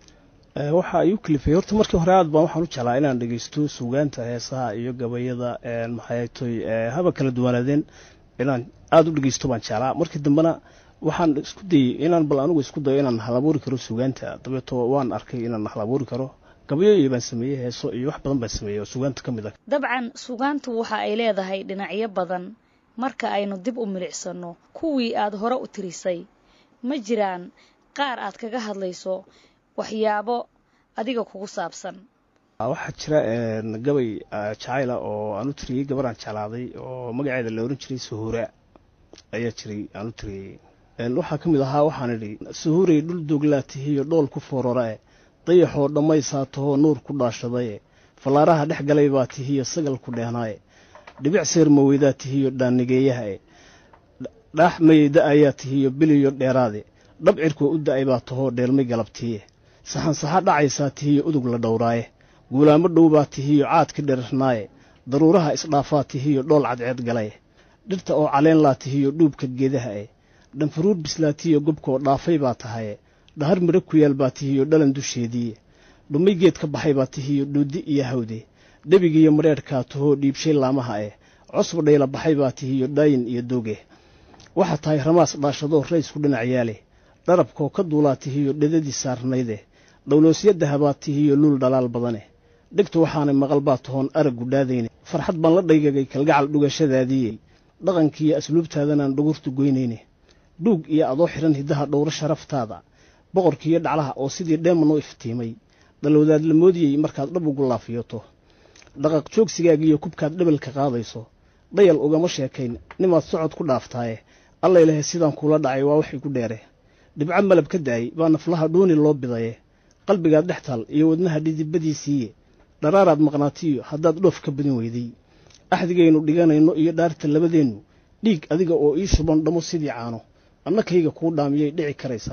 waxaa igu kalifay horta markii hore aad baan waxaan u jeclaa inaan dhegeysto suugaanta heesaha iyo gabayada maxaytoy haba kala duwanaadeen inaan aada u dhegeysto baan jeclaa markii dambena waxaan isku dayey inaan bal anigu isku dayo inaan hal abuuri karo suugaanta dabeeto waan arkay inaan hal abuuri karo gabayooyi baan sameeyey heeso iyo wax badan baan sameeyey oo suugaanta ka mid ah dabcan suugaantu waxa ay leedahay dhinacyo badan marka aynu dib u milicsano kuwii aad hore u tirisay ma jiraan qaar aad kaga hadlayso waxyaabo adiga kugu saabsan waxaa jira gabay jacayla oo aan u tiriyey gabar aan jeclaaday oo magaceeda la oran jiray suhuura ayaa jiray aan u tiriyey waxaa ka mid ahaa waxaan idhi suhuuray dhul dooglaa tihiyo dhool ku foorarae dayaxoo dhammaysaa tahoo nuur ku dhaashadaye fallaaraha dhex galay baa tihiyo sagal ku dheehnaaye dhibic seermaweydaa tihiyo dhaanigeeyahae dhaax mayeyda ayaa tihiyo biliyo dheeraade dhab cirkoo u da'ay baa tahoo dheelmay galabtiiye saxansaxa dhacaysaa tihiyo udug la dhowraaye guulaamo dhow baa tihiyo caadka dherarnaaye daruuraha isdhaafaa tihiyo dhool cadceed galaye dhirta oo caleen laatihiyo dhuubka geedaha eh dhanfaruur bislaatihiyo gobkaoo dhaafay baa tahaye dhahar midho ku yaal baa tihiyo dhalan dusheediiye dhumay geed ka baxay baa tihiyo dhuudi iyo hawde dhebigiiyo madheedhkaa tuhoo dhiibshay laamaha eh cosba dhayla baxay baa tihiyo dhaayin iyo doge waxaa tahay ramaas dhaashadoo raysku dhinac yaale dharabkoo ka duulaa tihiyo dhedadii saarnayde dhowloosyadaha baa tihiyo luul dhalaal badane dhegtu waxaanay maqal baa tahoon arag gudhaadayne farxad baan la dhaygagay kalgacal dhugashadaadiiye dhaqankiiyo asluubtaadanaan dhugurtu goynayne dhuug iyo adoo xidhan hiddaha dhowro sharaftaada boqorkiiyo dhaclaha oo sidii dheeman u iftiimay dhalowdaad la moodiyey markaad dhab ugu laafiyoto dhaqaq joogsigaagiiyo kubkaad dhabalka qaadayso dhayal ugama sheekayn nimaad socod ku dhaaftaaye allaylahe sidaan kuula dhacay waa wax igu dheere dhibco malab ka da'ay baa naflaha dhuuni loo bidaye qalbigaad dhex taal iyo wadnaha dhidibadiisiiye dharaaraad maqnaatiyo haddaad dhoof ka badin weyday axdigaynu dhiganayno iyo dhaarta labadeennu dhiig adiga oo ii shuban dhamo sidii caano annakayga kuu dhaamiyay dhici karaysa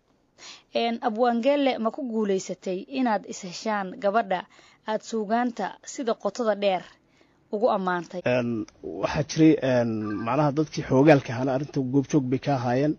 abwaangeelle ma ku guulaysatay inaad isheshaan gabadha aad suugaanta sida qotada dheer ugu ammaantay waxaa jiray macnaha dadkii xoogaalka ahana arrinta goobjoog bay ka ahaayeen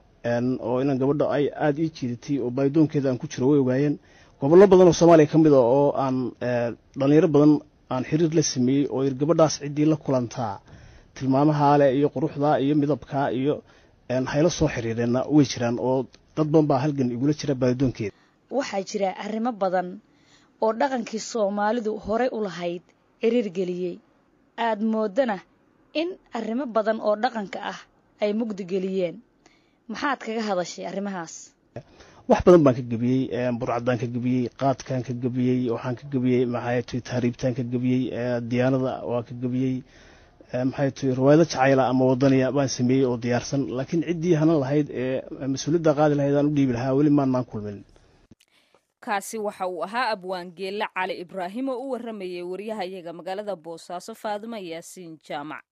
oo inaan gabadha ay aada ii jiidatay oo baaydoonkeeda aan ku jiro way ogaayeen gobollo badan oo soomaaliya ka mid a oo aan dhalinyaro badan aan xiriir la sameeyey oo gabadhaas ciddii la kulantaa tilmaamahaa leh iyo quruxdaa iyo midabkaa iyo hayla soo xiriireenna way jiraan oo dad badan baa halgan igula jira baaydoonkeeda waxaa jira arrimo badan oo dhaqankii soomaalidu horey u lahayd ciriir geliyey aad moodana in arrimo badan oo dhaqanka ah ay mugdi geliyeen maxaad kaga hadashay arrimahaas wax badan baan ka gebiyey burcadaan ka gebiyey qaadkaan ka gebiyey waxaan ka gebiyey maxay tuy tahriibtaan ka gebiyey diyaanada waa ka gebiyey maxay tuy riwaayado jacayla ama wadaniya baan sameeyey oo diyaarsan laakiin ciddii hanan lahayd ee mas-uuliyadda qaadi lahayd aan u dhiibi lahaa weli maannaan kulmin kaasi waxa uu ahaa abwaangeelle cali ibraahim oo u warramayay waryahayaga magaalada boosaaso faadimo yaasiin jaamac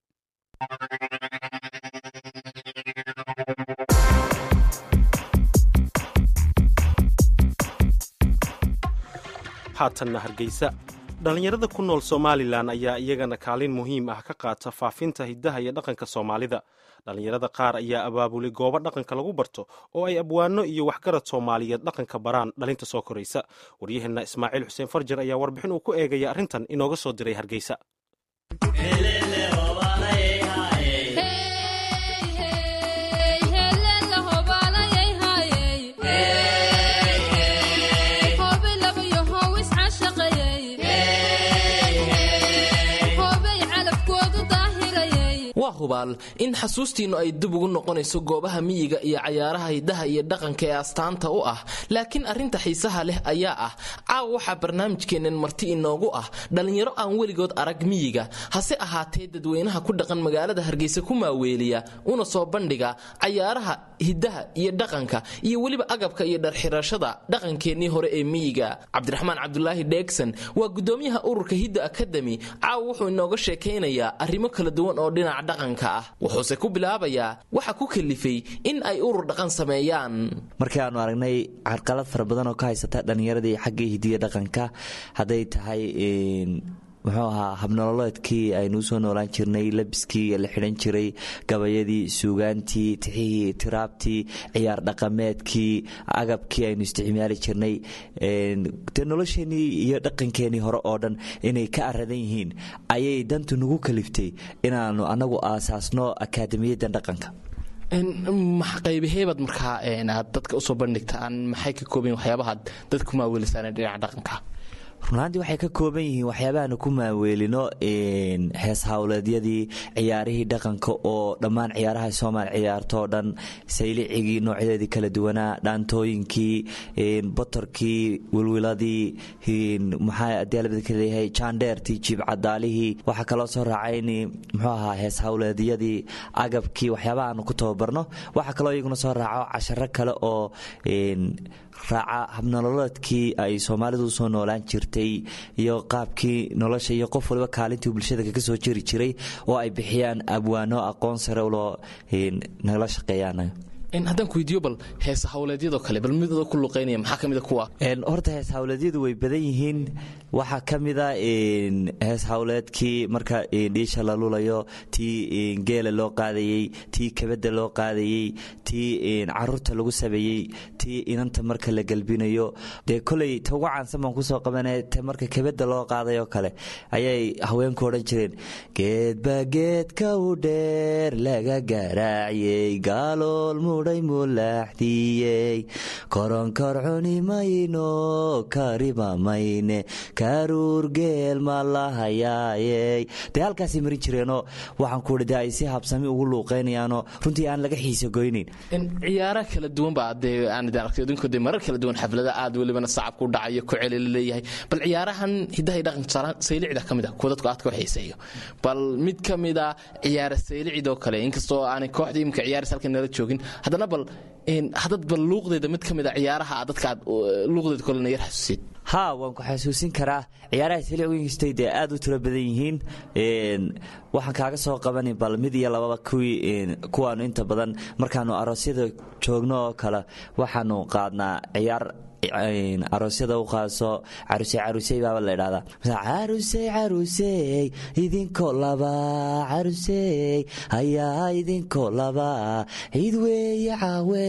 haatanna hargeysa dhallinyarada ku nool somalilan ayaa iyagana kaalin muhiim ah ka qaata faafinta hiddaha iyo dhaqanka soomaalida dhallinyarada qaar ayaa abaabulay goobo dhaqanka lagu barto oo ay abwaano iyo waxgarad soomaaliyeed dhaqanka baraan dhalinta soo koraysa waryaheenna ismaaciil xuseen farjar ayaa warbixin uu ku eegaya arrintan inooga soo diray hargeysa waa hubaal in xasuustiinnu ay dib ugu noqonayso goobaha miyiga iyo cayaaraha hiddaha iyo dhaqanka ee astaanta u ah laakiin arrinta xiisaha leh ayaa ah caawa waxaa barnaamijkeennan marti inoogu ah dhallinyaro aan weligood arag miyiga hase ahaatee dadweynaha ku dhaqan magaalada hargeysa ku maaweeliya una soo bandhiga cayaaraha hiddaha iyo dhaqanka iyo weliba agabka iyo dharxirashada dhaqankeennii hore ee miyiga cabdiraxmaan cabdulaahi dheegsan waa gudoomiyaha ururka hidda akademi caawa wuxuu inooga sheekaynayaa arrimo kala duwan oo dhinaca dhaqanka ah wuxuuse ku bilaabayaa waxa ku kalifay in ay urur dhaqan sameeyaan markii aanu aragnay carqalad fara badan oo ka haysata dhallinyaradii xaggii hidiya dhaqanka hadday tahay muxuu ahaa habnololeedkii aynuu soo noolaan jirnay labiskii la xidhan jiray gabayadii suugaantii tixihii tiraabtii ciyaar dhaqameedkii agabkii aynu isticmaali jirnay de nolosheenii iyo dhaqankeenii hore oo dhan inay ka aradan yihiin ayay dantu nagu kaliftay inaanu anagu aasaasno akaademiyadan dhaqanka qaybaheebaad markaa aad dadka usoo bandhigtaan maxay ka kooban waxyaabahaad dad ku maawelisaan dhinaca dhaqanka runaantii waxay ka kooban yihiin waxyaabahaanu ku maaweelino hees hawleedyadii ciyaarihii dhaqanka oo dhammaan ciyaaraha soomaali ciyaartoo dhan saylicigii noocyadeedii kala duwanaa dhaantooyinkii botorkii wilwiladii maxaadeelabadkaleeyahay jaandheertii jiibcadaalihii waxaa kaloo soo raacayni muxuu ahaa hees hawleedyadii agabkii waxyaabaha aanu ku tababarno waxaa kaloo iyaguna soo raaco casharo kale oo raaca habnololeedkii ay soomaalidu usoo noolaan jirtay iyo qaabkii nolosha iyo qof waliba kaalintii bulshada kaga soo jeri jiray oo ay bixiyaan abwaano aqoon sare uloo nagala shaqeeyaan haddaan ku weydiiyo bal heesa hawleedyadoo kale bal midooda ku luqeynaya maxaa ka mida kuwa horta hees hawleedyadu way badan yihiin waxaa ka mida hees hawleedkii marka dhiisha la lulayo tii geela loo qaadayey tii kabada loo qaadayey tii caruurta lagu sameeyey tii inanta marka la gelbinayo dee koley ta ugu caansan baan kusoo qabanaya te marka kabada loo qaadayoo kale ayay haweenku odhan jireen geedba geedka u dheer laga garaaciyey gaalool mudhay mulaaxdiyey koronkor cuni mayno kariba mayne karuur geel ma lahayaayey dee halkaasay marin jireenoo waxaan ku de ay si habsami ugu luuqeynayaanoo runtii aan laga xiisa goynayn ciyaara kala duwan baa dee aan idin arkay idinku dee marar kala duwan xaflada aad welibana sacabku dhacayo ku celi la leeyahay bal ciyaarahan hidaha iyo dhaqanka tusaalaan saylicda ka mid ah kuwa dadku aadka u xiiseeyo bal mid ka mid a ciyaara saylicidoo kale inkastoo aanay kooxda imika ciyaaris halkan nala joogin haddana bal haddad bal luuqdeeda mid ka mid a ciyaaraha aad dadka aad luuqdeeda kolena yar xasuusid haa waan ku xasuusin karaa ciyaaraha siliwinkastay dee aad u tiro badan yihiin waxaan kaaga soo qabani bal mid iyo lababa kuwii kuwaanu inta badan markaanu aroosyada joogno oo kale waxaanu qaadnaa ciyaar aroosyada u qaaso caruse carusey baaba la idhahdaa carusey carusey idinko laba carusey hayaa idinko laba ciid weeye caawe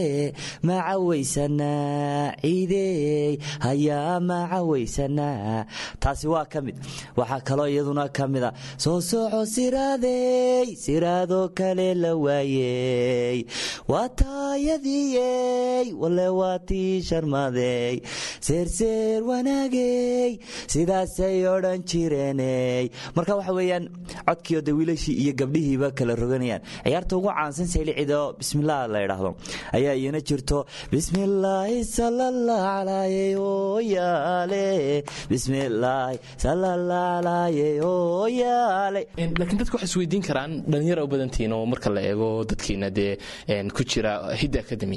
macawaysanaa ciidey hayaa macawaysanaa taasi waa ka mid waxaa kaloo iyaduna ka mida soo soco siraadey siraadoo kale la waayey waa taayadiyey wale waa tii sharmadey seerseer wanaagey sidaasay odhan jireeney marka waxa weeyaan codkiio de wiilashii iyo gabdhihiiba kala roganayaan ciyaarta ugu caansan saylicidoo bismillaah la idhaahdo ayaa iyana jirto bismillaahi salalla calaaye ooyaale bismillaahi salalla calaaye ooyaale laakiin dadku waxay isweydiin karaan dhalinyara u badantiin oo marka la eego dadkiina dee ku jira hidda academy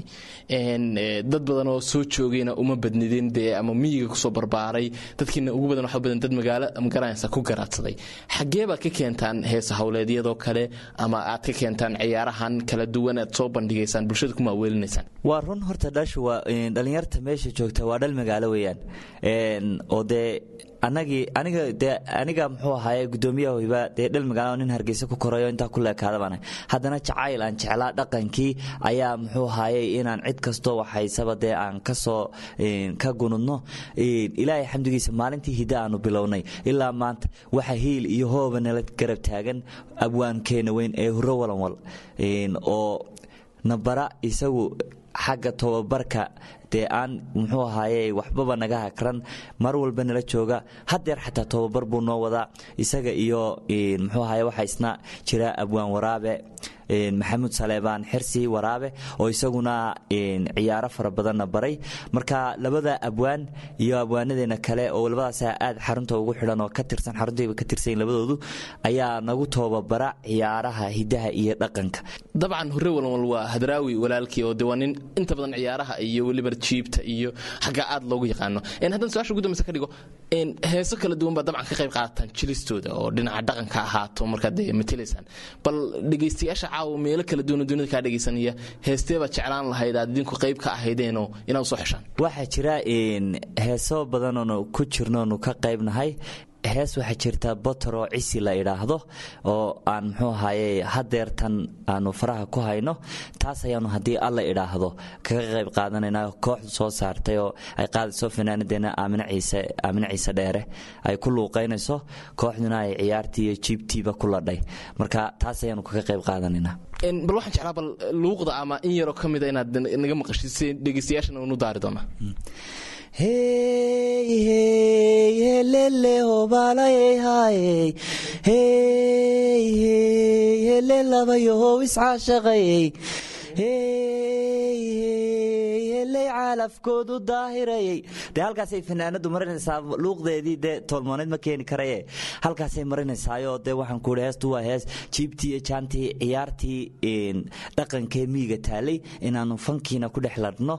dad badan oo soo joogayna uma badnidin dee ama miyiga kusoo barbaaray dadkiina ugu badan waxa badan dad magaalo magaranaysa ku garaadsaday xaggee baad ka keentaan heesa hawleedyadoo kale ama aad ka keentaan ciyaarahan kala duwan aad soo bandhigaysaan bulshada kuma aweelinaysaan waa run horta dhashu waa dhalinyarta meesha joogta waa dhal magaalo weeyaan oo dee anagii aniga dee aniga muxuu ahaaye gudoomiyaha hiba dee dhal magaalo nin hargeysa ku korayo intaa ku leekaada baan haddana jacayl aan jeclaa dhaqankii ayaa muxuu ahaaye inaan cid kastoo waxaysaba dee aan kasoo ka gunudno ilaahay xamdigiisa maalintii hidda aanu bilownay ilaa maanta waxa hiil iyo hooba nala garab taagan abwaankeena weyn ee huro walanwal oo nabara isagu xagga tobabarka dee aan muxuu ahaaye waxbaba naga hakran mar walba nala jooga hadeer xataa tobabar buu noo wadaa isaga iyo muxuu ahaye waxaa isna jira abwaan waraabe maxamuud saleebaan xirsi waraabe oo isaguna ciyaaro fara badanna baray marka labada abwaan iyo abwaanadeena kale oo labadaasa aad xarunta ugu xidhan oo ka tirsan xaruntayba ka tirsan labadoodu ayaa nagu toobabara ciyaaraha hidaha iyo dhaqanka dabcan hore walwal waa hadraawi walaalkii oo de waa nin inta badan ciyaaraha iyo weliba jiibta iyo xagga aad loogu yaqaano haddaan su-aasha ugu dambeysa ka dhigo heeso kala duwan baa dabcan ka qayb qaadataan jilistooda oo dhinaca dhaqanka ahaato markaad matelaysaan bal dhegaystayaasha caawa meelo kala duwan oo dunida kaa dhegaysanaya heestee baad jeclaan lahayd aad idinku qayb ka ahaydeenoo inaad soo xeshaan waxaa jira heeso badanoonu ku jirnoonu ka qaybnahay hees waxaa jirta botoroo cisi la idhaahdo oo aan muxuu ahaye hadeertan aanu faraha ku hayno taas ayaanu haddii alla idhaahdo kaga qayb qaadanayna kooxdu soo saartay oo ay qaadayso fanaanadeena aamine ciise dheere ay ku luuqaynayso kooxduna ay ciyaartii iyo jiibtiiba ku ladhay marka taas ayaanu kaga qayb qaadanaynaa bal waxaan jeclaa bal luuqda ama in yaroo ka mida inaad naga maqashid si dhegeystayaashana unu daari doonaa hey hey helele hobalayey hayey hey hey hele labayohow iscaashaqayey hey hey heley caalafkoodu daahirayey dee halkaasay fanaanadu marinaysaa luuqdeedii dee toolmooneed ma keeni karaye halkaasay marinaysaayoo dee waxaan ku ihi heestu waa hees jiibtii iyo jaantii ciyaartii dhaqankee miiga taalay inaanu fankiina ku dhex ladhno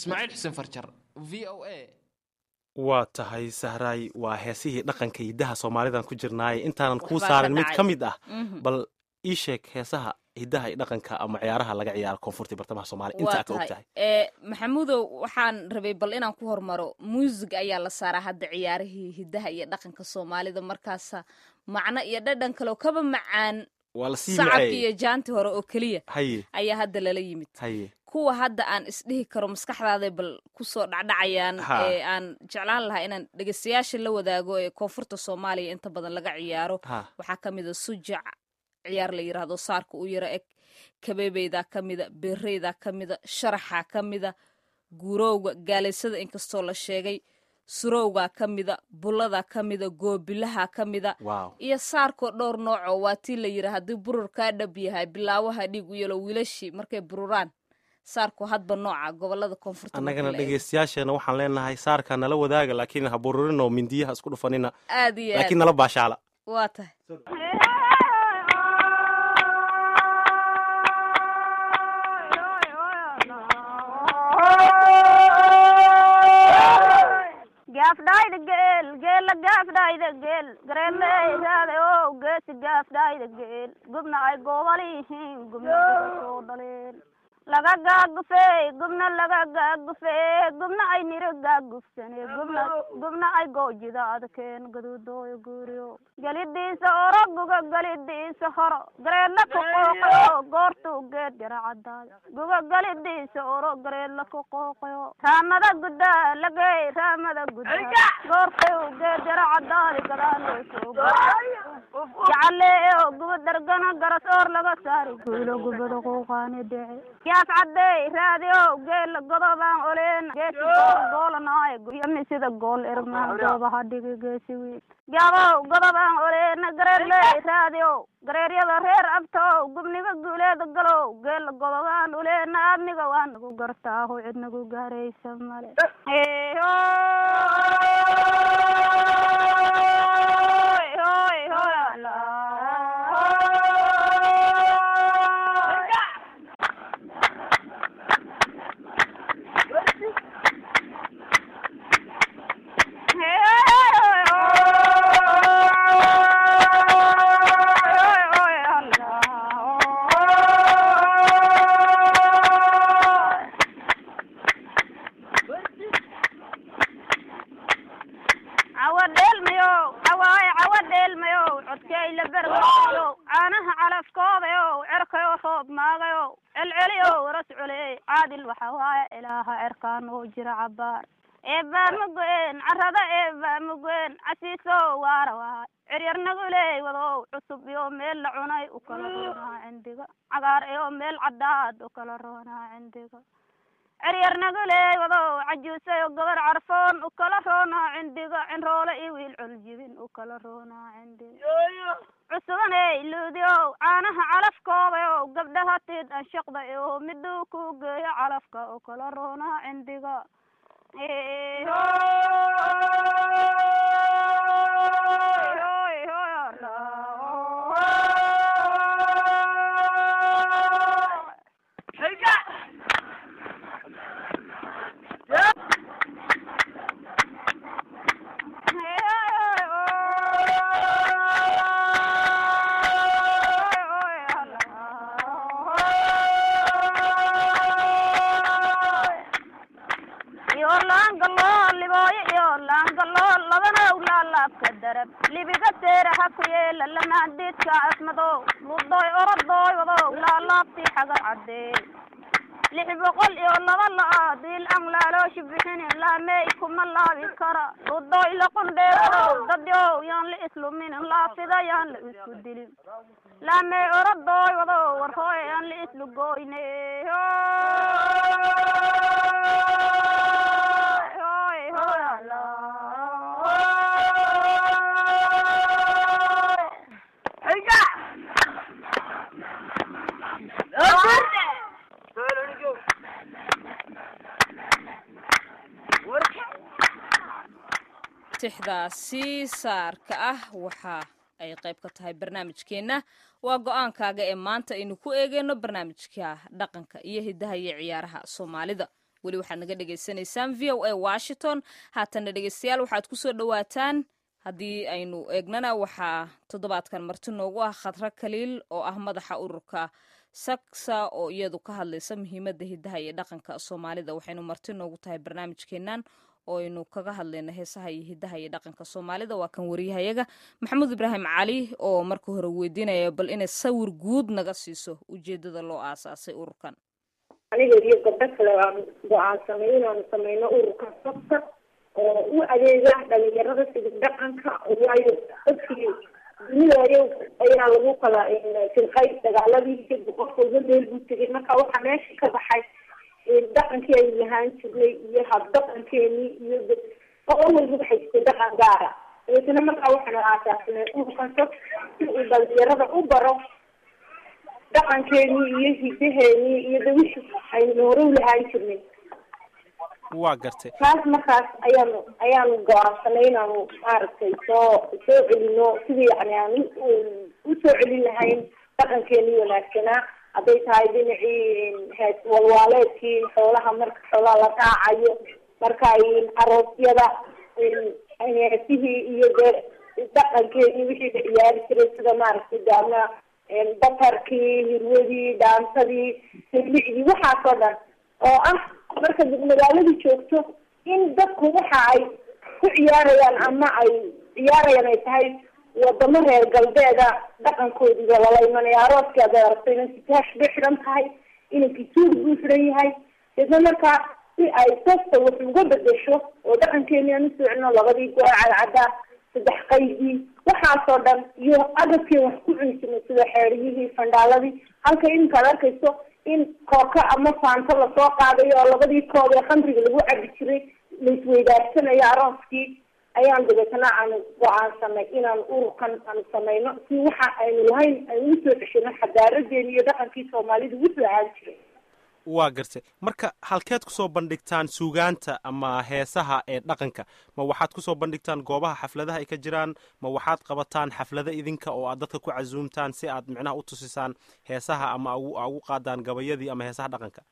ismaaciil xuseen farjar v o a waa tahay sahraay waa heesihii dhaqanka hiddaha soomaalidan ku jirnaaye intaanan kuu Waxbaa saarin ka mid dhacay. ka mid ah Mhm. bal ii sheeg heesaha hiddaha iyo dhaqanka ama ciyaaraha laga ciyaaro koonfurta iyo bartamaha soomaaliya waa intaa ka og tahay tahay ee maxamuudow waxaan rabay bal inaan ku hormaro muusig ayaa la saaraa hadda ciyaarihii hiddaha iyo dhaqanka soomaalida markaasa macno iyo dhadhan kaleo kaba macaan waa la sii sacabki maceeyey iyo jaanti hore oo keliya haye ayaa hadda lala yimid haye kuwa hadda aan isdhihi karo maskaxdaaday bal kusoo dhacdhacayaan Ha. ee aan jeclaan lahaa inaan dhegeystayaasha la wadaago ee koonfurta soomaaliya inta badan laga ciyaaro ha waxaa ka mid a sujac ciyaar la yiraahdo saarka u yaro eg kabeebeydaa ka mida beereydaa ka mida sharaxaa ka mida guurowga gaalaysada inkastoo la sheegay surowgaa ka mida bulladaa ka mida goobilaha ka mida waaw iyo saarkoo dhowr noocoo waa tii la yidhi haddii burur kaa dhab yahay bilaawaha dhiig u yelo wiilashii markay bururaan saarku hadba nooca gobolada koonfurta marka annagana la eego. dhegeystayaasheena waxaan leenahay saarka nala wadaaga laakiin ha bururinoo mindiyaha isku dhufanina aad iyo laakiin aad nala baashaala waa tahay gaafdhayda geel geela gaafdhayda geel gareemeeyraada oo geesi gaafdhayda geel gubna ay goobal yihiin gubna ay soo dhaleen laga gaagufeey gubna laga gaagufee gubna ay niro gaagufsane gubna gubna ay goojida adkeen gaduudooyo guuriyo gelidiisa oro guga gelidiisa horo gareedla ku qooqayo goortuu geed jara cadaay guga gelidiisa oro gareedla ku qooqayo raamada guddaa lagey raamada guddaa goortuu geed jara cadaadi gadaaloo soo jacaleeo guba dargana garas oor laga saari guulo gubada quuqaani dhece yaas cadey raadiyo geela godobaan oleen geesi gool goolanaayo yami sida gool ermaan goobaha dhigi geesi wiil gaabow godobaan oleen gareerley raadiyo gareeryada reer abtow gubniga guuleeda galow geela godobaan uleen aadniga waa nagu gartaahu cid nagu gaaraysa male cawa dheelmayo cawaaye cawa dheelmayo codkay la bergayo caanaha calafkoodayo cerkayo roob maagayo celceliyo waras culey caadil waxa waaye ilaaha cerkaan oo jira cabaar eebaa mugeen carada eebaa mugeen casiiso waara waay ciryar naguley wadow cusub iyo meel la cunay u kala roonaa cindiga cagaar iyo meel cadaad u kala roonaa cindiga ciryar naguley wadow cajuusayo gabar carfoon u kala roonaa cindiga cinroole iyo wiil culjibin u kala roonaa cindiga cusubaney luudiow caanaha calafkoodayo gabdhaha tiid anshaqda iyo miduu ku geeyo calafka u kala roonaa cindiga iyo laangalool libooyo iyo laangalool labana ulaalaabka darab libiga teera ha ku yeela lamaandiidka asmadow ludoy orodooy wadow laalaabtii xagar cadee lix boqol iyo laba la-aad wiil aan laalooshi bixini laamey kuma laabi kara ludoy laqundheewadow dadyow yaan la isluminin laafida yaan la isku dilin laamey orodooy wadow warhooy yaan la islugoyne tixdaasi saarka ah waxa ay qayb ka tahay barnaamijkeenna waa go-aankaaga ee maanta aynu ku eegeyno barnaamijka dhaqanka iyo hidaha iyo ciyaaraha soomaalida weli waxaad naga dhagaysanaysaan v o a washington haatana dhegeystayaal waxaad kusoo dhowaataan haddii aynu eegnana waxaa toddobaadkan marti noogu ah khadra kaliil oo ah madaxa ururka saksa oo iyadu ka hadlaysa muhiimadda hidaha iyo dhaqanka soomaalida waxaynu marti noogu tahay barnaamijkeennan oo aynu kaga hadlayna heesaha iyo hidaha iyo dhaqanka soomaalida waa kan wariyahayaga maxamuud ibraahim cali oo marka hore weydiinaya bal inay sawir guud naga siiso ujeedada loo aasaasay ururkan aniga iyo gabdho kale aan go-aansanay inaanu sameyno ururka sabta oo u adeega dhalinyarada sidib dhaqanka waayo dadkii dunidaayo ayaa lagu kala firqay dagaaladii kadib qof walba meel buu tegay marka waxaa meesha ka baxay dhaqankii aynu lahaan jirnay iyo habdhaqankeenii iyo qolo walba waxay jirtay dhaqan gaara dabeetana markaa waxaanu aasaasanay ururkan sab si uu dhalinyarada u baro dhaqankeenii iyo hidaheenii iyo dawishii aynu hore u lahaan jirnay waa gartay taas markaas ayaanu ayaanu go-aansanay inaanu maaragtay soo soo celino sidii yani aan usoo celin lahayn dhaqankeenii wanaagsanaa hadday tahay dhinacii hees walwaaleedkii xoolaha marka xoolaha la raacayo marka aroosyada heesihii iyo dee dhaqankeenii wixii la ciyaari jiray sida maaragtay daama batarkii hirwadii dhaantadii sirlicdii waxaas oo dhan oo ah marka magaaladii joogto in dadku waxa ay ku ciyaarayaan ama ay ciyaarayaan ay tahay wadamo reer galbeeda dhaqankoodiga lala imanaya arooskii aad aragto inanki taash bay xidhan tahay inankii suug buu xidhan yahay deedna markaa si ay sasta wax uga bedesho oo dhaqankeeni aan usoo celino labadii go-o cadcadda saddex qaydii waxaasoo dhan iyo agabkii wax ku cuni jirnay sida xeeriyihii fandhaaladii halka iminka ad arkayso in kooka ama faanto lasoo qaadayo oo labadii kood ee khamriga lagu cabi jiray laisweydaarsanayo arooskii ayaan dabeetana aanu go-aansanay inaan ururkan aanu sameyno si waxa aynu lahayn aynu usoo ceshino xadaaradeeni iyo dhaqankii soomaalidu wuxuu ahaan jiray waa gartay marka halkeed kusoo bandhigtaan suugaanta ama heesaha ee dhaqanka ma waxaad kusoo bandhigtaan goobaha xafladaha ay ka jiraan ma waxaad qabataan xaflado idinka oo aad dadka ku casuumtaan si aad micnaha u tusisaan heesaha ama ugu qaadaan gabayadii ama heesaha dhaqanka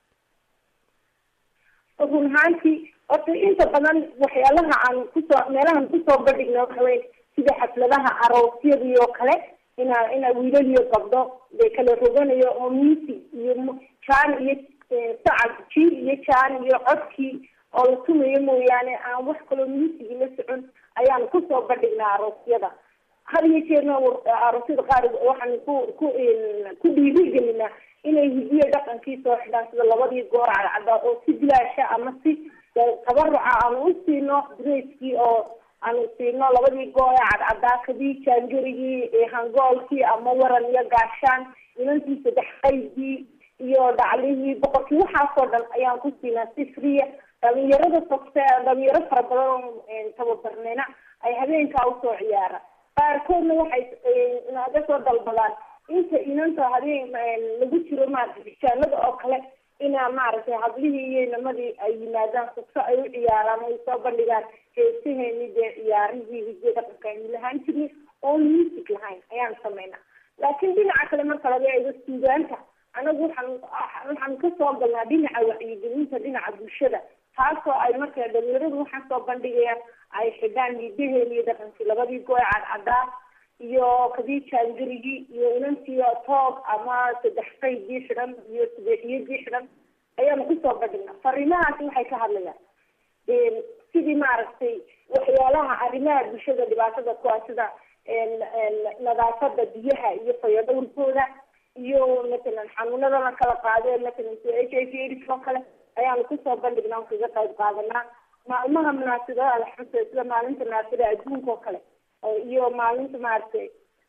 run ahaantii horta inta badan waxyaalaha aan kusoo meelahan kusoo bandhigna waxa wey sida xafladaha aroosyadii oo kale ina ina wiilal iyo gabdho dee kala roganayo oo music iyo jaan iyo sacad jiil iyo jaan iyo codkii oo la tumayo mooyaane aan wax kaloo musigi la socon ayaanu kusoo bandhignaa aroosyada had iyo jeerna aroosyada qaar waxaan ku ku ku dhiirigelinaa inay hidiyo dhaqankii soo xidhaan sida labadii goor cadcada oo si bilaasha ama si tabaruca aanu u siino dreskii oo aanu siino labadii goor ee cadcadaa kadii jaangarigii hangoolkii ama waran iyo gaashaan inantii saddex qaydii iyo dhaclihii boqorkii waxaasoo dhan ayaan ku siinaa si friya dhalinyarada fogse dhalinyaro fara badan oo tababarnayna ay habeenkaa usoo ciyaaraan qaarkoodna waxay naga soo dalbadaan inta inanta habeen lagu jiro maaragtay bijaanada oo kale inaa maaragtay hablihii iyo inamadii ay yimaadaan fogso ay u ciyaaraan ay soo bandhigaan heesaheeni dee ciyaarihii hidiyo dhaqanka aynu lahaan jirnay oon music lahayn ayaan sameynaa laakiin dhinaca kale marka laga eego suugaanta anagu waxaan waxaan kasoo galnaa dhinaca wacyigelinta dhinaca bulshada taasoo ay marka dhalinyaradu waxaan soo bandhigayaan ay xidhaan hidaheeni iyo dhaqankii labadii goe cadcadaa iyo kadii jaangarigii iyo inantii toog ama saddex qaydii xidhan iyo sadeexiyadii xidhan ayaanu kusoo bandhignaa fariimahaasi waxay ka hadlayaan sidii maaragtay waxyaalaha arrimaha bulshada dhibaatada ku ah sida nadaafada biyaha iyo fayadhowrkooda iyo matalan xanuunada la kala qaadee matalan sida h i v aids oo kale ayaanu kusoo bandhignaa kaga qayb qaadanaa maalmaha munaasibadaha alxamsa sida maalinta naasida adduunka oo kale iyo maalinta maaragtay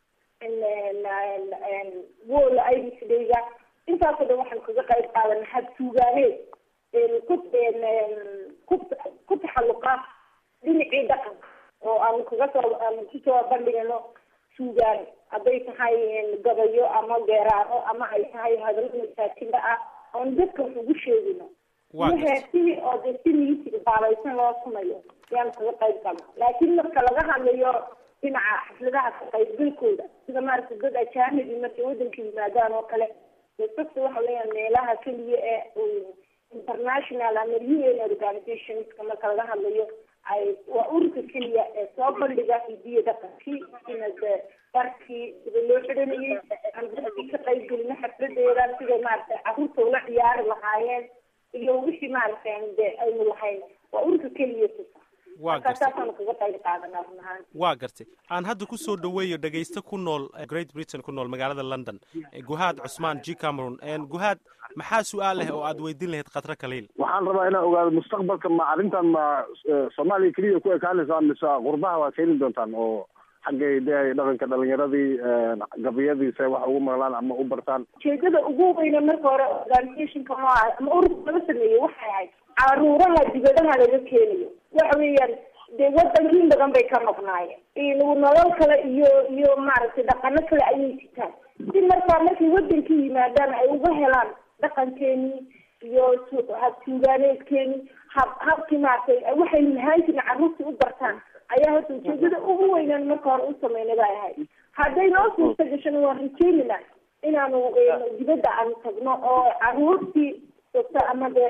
wol iris dayga intaasoo dhan waxaanu kaga qayb qaadana habtuugaaneed ku ku ku taxalluqa dhinacii dhaqanka oo aanu kaga soo aanu kusoo bandhigano suugaan hadday tahay gabayo ama geeraano ama ay tahay hadallo masaajinda ah oon dadka wax ugu sheegino iyo heesihii oo dee si miisig baabaysan loo sumayo ayaanu kaga qayb galna laakiin marka laga hadlayo dhinaca xafladaha ka qaybgalkooda sida maaragtay dad ajaanibi markay wadanka yimaadaan oo kale sabta waxa leeyahay meelaha keliya ee international ama u n organizationska marka laga hadlayo ay waa ururka keliya ee soo bandhiga hidiya dhaqankii sina de darkii sida loo xidhanayay aan dadkii ka qayb gelino xafladeeda siday maaragtay carruurta ula ciyaari lahaayeen iyo wixii maaragtay de aynu lahayn waa ururka keliya tusa waa marka gartay saasaanu kaga qayb qaadanaa run ahaan waa gartay aan hadda ku soo dhoweeyo dhegaysto ku nool eh, great britain ku nool magaalada london eh, guhaad cusmaan g cameron En, guhaad maxaa su-aal leh oo aad weydiin lahayd khatra kaliil waxaan rabaa inaan ogaado mustaqbalka ma arrintan ma eh, soomaaliya keliya ku ekaanaysaa mise qurbaha waad keeni doontaan oo xaggay de dhaqanka dhalinyaradii gabiyadii se wax ugu maqlaan ama u bartaan ujeedada ugu weyne marka hore organizationka ma aha ama ururka laga sameeyey waxay ahayd caruuraha dibadaha laga keenayo waxa weeyaan dee wadankiin badan bay ka maqnaayeen nolol kale iyo iyo maaragtay dhaqano kale ayay sitaan si markaa markay wadankii yimaadaan ay uga helaan dhaqankeenii iyo su- habtuugaaneedkeenii hab habkii maaragtay waxay lahaan jirin carruurtii u bartaan ayaa hadda ujeedada ugu weynaan marka hore u sameynay bay ahayd hadday noo suurta gashana waan rajeynayna inaanu eh, dibadda aanu tagno oo carruurtii joogta ama de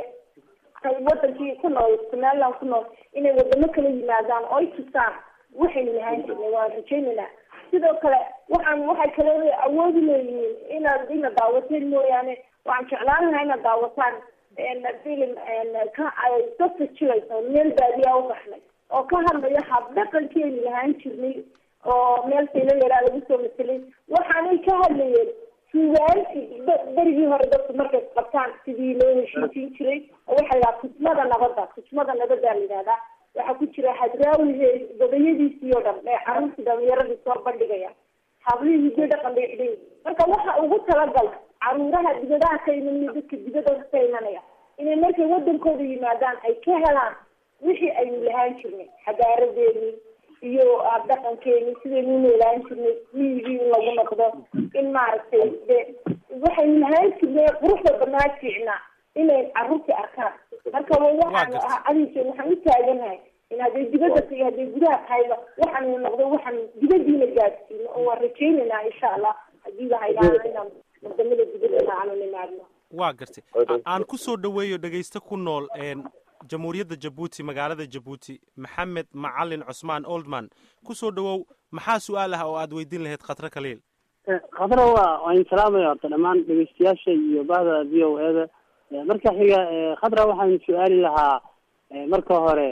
ay wadankii ku nool somaliland ku nool inay wadamo kala yimaadaan oo ay tusaan waxaynu lahaan jirnay waan rajeynaynaa sidoo kale waxaan waxay kale awoodi leeyihiin inaad ina daawateen mooyaane waxaan jeclaan lahaa inaad daawataan en, film en, ka ay dadka jilayso meel baadiyaa u baxnay oo ka hadlaya hab dhaqankeenu lahaan jirnay oo meel saylayaraa lagu soo maselay waxaanay ka hadlayeen sugaantii berigii hore dadku markay qabtaan sidii loo heshiisiin jiray oo waxaa la kusmada nabadda kusmada nabaddaa la yidhahdaa waxaa ku jira hadraawi gabayadiisii oo dhan ee carruurtii dhalinyaradii soo bandhigaya hablihii hiddo dhaqan bay xidhan yihiin marka waxa ugu talagala caruuraha dibadaha ka imanaya dadka dibadooda ka imanaya inay markay wadankooda yimaadaan ay ka helaan wixii aynu lahaan jirnay xadaaradeeni iyo dhaqankeeni sidaynu noolaan jirnay miyigii in lagu noqdo in maaragtay de waxaynu lahaan jirnay quruxda banaa fiicnaa inay carruurtii arkaan marka waxaan adiise waxaan u taaganahay in hadday dibadda iyo hadday gudaha tahayba waxaanu noqdo waxaan dibadiina gaadsiino oo waan rajaynaynaa insha allah haddii la haydhaana inaan wadamada dibadda aanu nimaadno waa gartay A- aan ku soo dhoweeyo dhegaysto ku nool een, jamhuuriyadda jabuuti magaalada jabuuti maxamed macalin cusmaan oldman ku soo dhowow maxaa su-aal ah oo aad weydiin lahayd khatra kaliil khadra waa waan salaamaya horta dhammaan dhegeystayaasha iyo bahda v o e da marka xiga eh, khadra waxaan su-aali lahaa eh, marka hore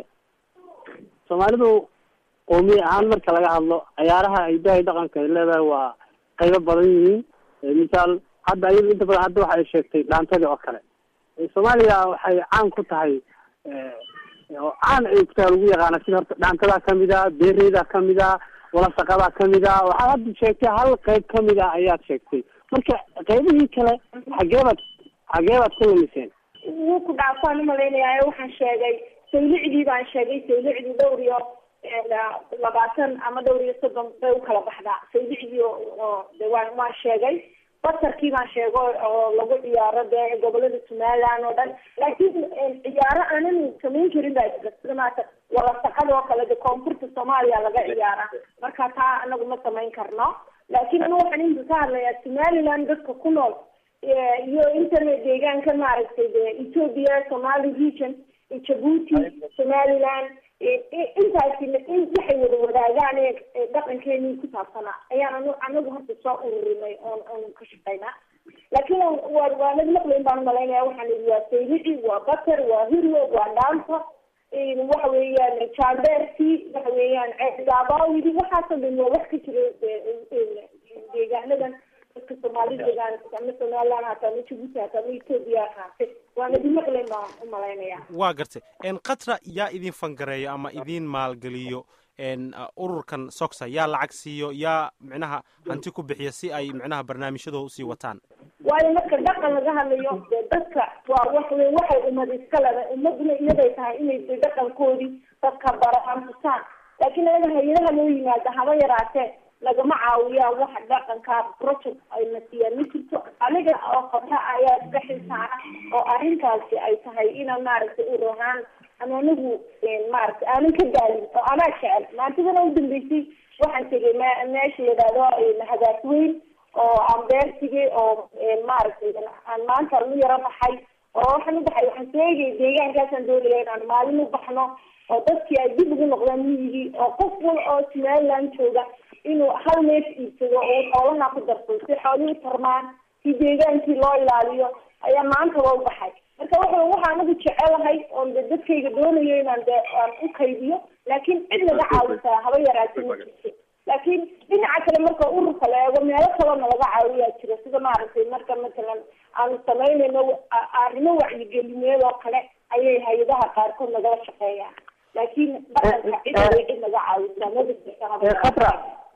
soomaalidu qoomiye ahaan marka laga hadlo cayaaraha ay dahay dhaqanka ay leedahay waa qaybo badan yihiin Eh, misaal hadda ayadu inta badan hadda waxa ay sheegtay dhaantadii oo kale Eh, soomaaliya waxay caan ku tahay eh, oo caan ay ku tahay lagu yaqaana sida horta dhaantadaa kamid a beereydaa kamid a walasaqadaa kamid a waxaad hadda sheegtay hal qayb kamid a ayaad sheegtay marka qaybihii kale xageebaad xageebaad ku lumiseen wuu ku dhaafaan umalaynayaa waxaan sheegay saylicdii baan sheegay saylicdii dhowr iyo labaatan ama dhowr iyo soddon bay u kala baxdaa saylicdii oo de waan waan sheegay basarkii baan sheego oo lagu ciyaaro dee gobolada somaliland oo dhan laakiin ciyaaro aanan samayn karin baa jira sida maata walasaqada oo kale de koonfurta soomaaliya laga ciyaara marka taa anagu ma samayn karno laakiin anu waxaan inta ka hadlayaa somaliland dadka ku nool iyo internet deegaanka maaragtay de ethiopia somali region jabuuti somaliland intaasi in waxay wada wadaagaan ee dhaqankeenii ku saabsanaa ayaan anu anagu hadda soo ururinay oon oon ka shaqaynaa laakiin waa waanad maqlayn baan umalaynaya waxaan idhi waa saylici waa bater waa hirlo waa dhaanta waxa weeyaan jamberti waxa weeyaan ceedaabawidi waxaasoo dhan waa wax ka jira deegaanadan dadka soomaalida deegaan ama somaliland hata ama jabuuti hata ama ethiopia haate waana idin maqlayn baan umalaynaya waa gartay een khatra yaa idin fangareeyo ama idin maalgeliyo een ururkan soxa yaa lacag siiyo yaa micnaha hanti ku bixiya si ay micnaha barnaamijyadooda usii wataan waayo marka dhaqan laga hadlayo dee dadka waa wax wey waxay ummad iska leda ummaduna iyaday tahay inay de dhaqankoodii dadka baraan tusaan laakiin anaga hay-adaha loo yimaada haba yaraatee lagama caawiyaa wax dhaqanka project ayna siiyaan ma jirto aniga oo qota ayaa iska xilsaara oo arrintaasi ay tahay inaan maaragtay urahaan ama anigu maaragtay aanan ka daalin oo anaa jecel maantidana u dambeysay waxaan tegay me meesha yidhaahdo hagaas weyn oo aan beertigay oo maaragtay aan maanta u yaro baxay oo waxaan u baxay waxaan soo eegay deegaankaasaan doonaya inaan maalin u baxno oo dadkii ay dib ugu noqdaan miyigii oo qof wal oo somaliland jooga inuu hal neef iibsado oo xoolaha ku darsado si xoolihii tarmaan si deegaankii loo ilaaliyo ayaa maantaba u baxay marka wuxuu waxa anagu jecelahay oon de dadkayga doonayo inaan de aan u kaydiyo laakiin cid naga caawisaa haba yaraatee ma jirto laakiin dhinaca kale marka ururka la eego meelo kalena laga caawiyaa jira sida maaragtay marka matalan aanu samaynayno arrimo wacyigelineed oo kale ayay hay-adaha qaarkood nagala shaqeeyaan laakiin dhaqanka cid way cid naga caawisaa ma jirto khatra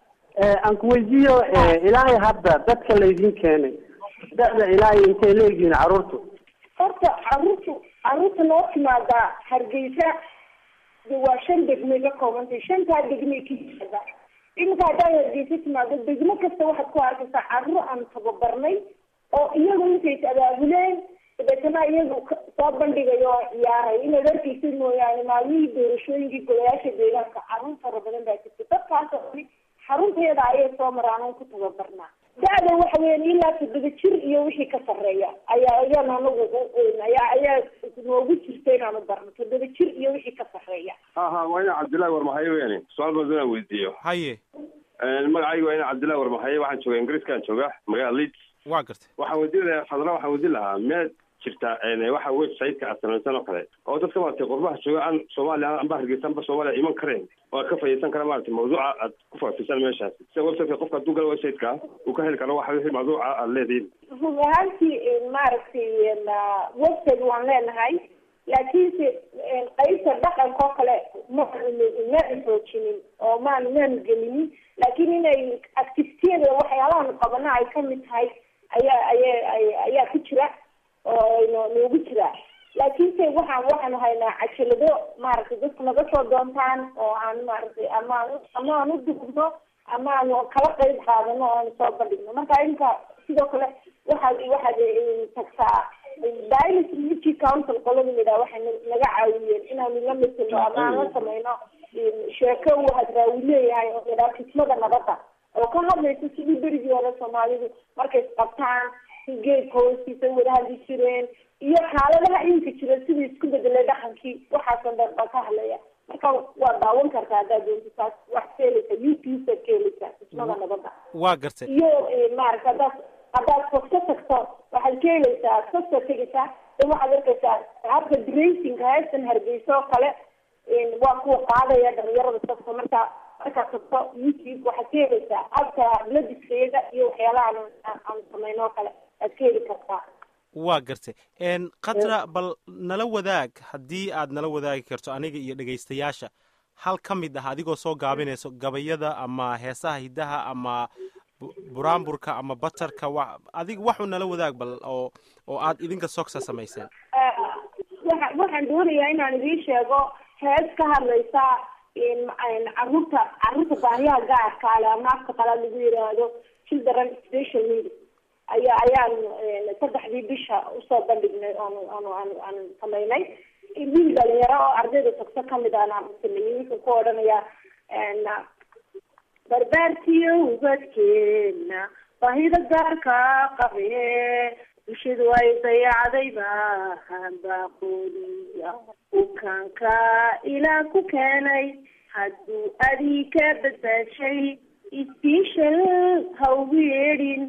aan ku weydiiyo ilaahay hadda dadka laydin keenay da-da ilaahay intay leegihiin carruurtu horta caruurtu caruurta noo timaadaa hargeysa de waa shan degmay ka koobantay shantaa degmay ka yimaada iminka haddaad hargeysa timaado degmo kasta waxaad ku arkaysaa carruur aan tababarnay oo iyagu intays abaabuleen dabeetana iyagu soo bandhigayo oo ciyaaray inaad arkeysa mooyaane maalmihii doorashooyinkii golayaasha deegaanka carruur fara badan baa jirta dadkaas oo dhan xarunteeda ayay soo maraan oon ku tababarnaa da-da waxa weyan ilaa toddoba jir iyo wixii ka sarreeya ayaa ayaan anagu ayaa ayaa noogu jirta inaanu barno toddoba jir iyo wixii ka sarreeya ha ha waa ina cabdillahi warmahaye weyani su-aal badan inaan weydiiyo haye magacayga waa ina cabdillahi warmahaye waxaan jooga ingiriiskaan jooga magaalada leeds waa gartay waxaan weydiin lahaa fadla waxaan weydiin lahaa meed jirta waxa website-ka aad samaysan oo kale oo dadka maaragtay qurbaha jooga aan soomaaliya amba hargeysa amba soomaaliya iman kareen oo aad ka fayeysan kara maaragtay mawduuca aad ku faafisaan meeshaas sida website-ka qofka hadduu galo website-ka uu ka heli karo waxa wixii mawduuca aad leedihiin run ahaantii maaragtay website waan leenahay laakiinse qaybta dhaqanka oo kale ma maanu xoojinin oo maan maanu gelinin laakiin inay activitiyada waxyaalahan qabana ay kamid tahay ayaa aya ayaa ku jira oo no noogu jira laakiinse waxaan waxaanu haynaa cajalado maaragtay dadku naga soo doontaan oo aan maaragtay amaan ama aan u dugno ama aanu kala qayb qaadano oo aanu soo bandhigno marka inka sidoo kale waxaad waxaad tagtaa dialis unity council qolada layidhaha waxay naga caawiyeen inaanu la matelo ama aan la samayno sheeko uu hadraawi leeyahay oo layidhaha kismada nabadda oo ka hadlaysa sidii berigii hore soomaalidu markay isqabtaan geedka hoostiisa wada hadli jireen iyo xaaladaha iminka jira sidii isku bedelay dhaqankii waxaasan dhan baa ka hadlaya marka waa daawan kartaa haddaad doonto taas wax ka helaysa youtube ka helaysaa kismada nabadda waa gartay iyo maarata haddaad haddaad fogso tagto waxaad ka helaysaa fogso tegaysaa de waxaad arkaysaa habka dracingka heestan hargeysa oo kale waa kuwa qaadaya dhalinyarada safka marka markaad tagto youtube waxaad ka helaysaa habka bladiskayada iyo waxyaalaha aan samayno oo kale aad ka heli kartaa waa gartay khatra bal nala wadaag haddii aad nala wadaagi karto aniga iyo dhegaystayaasha hal ka mid ah adigoo soo gaabinayso gabayada ama heesaha hiddaha ama buraanburka ama batarka wa adig waxu nala wadaag bal oo oo aad idinka sogsa samayseen waa waxaan doonayaa inaan idiin sheego hees ka hadlaysa caruurta caruurta baahiyaha gaarka ale ama afka qalaad lagu yiraahdo children special needs ayaa ayaan saddexdii bisha usoo bandhignay oon oon aan aan samaynay wiil dhalinyaro oo ardayda tagso kamid aan aan sameeyey wuxuu ku odhanayaa barbaartiyo ubadkeena baahida gaarka qabe bulshadu ay dayacday baan baaqooniya bukaanka ilaa ku keenay hadduu adii ka badbaashay special ha ugu yeedhin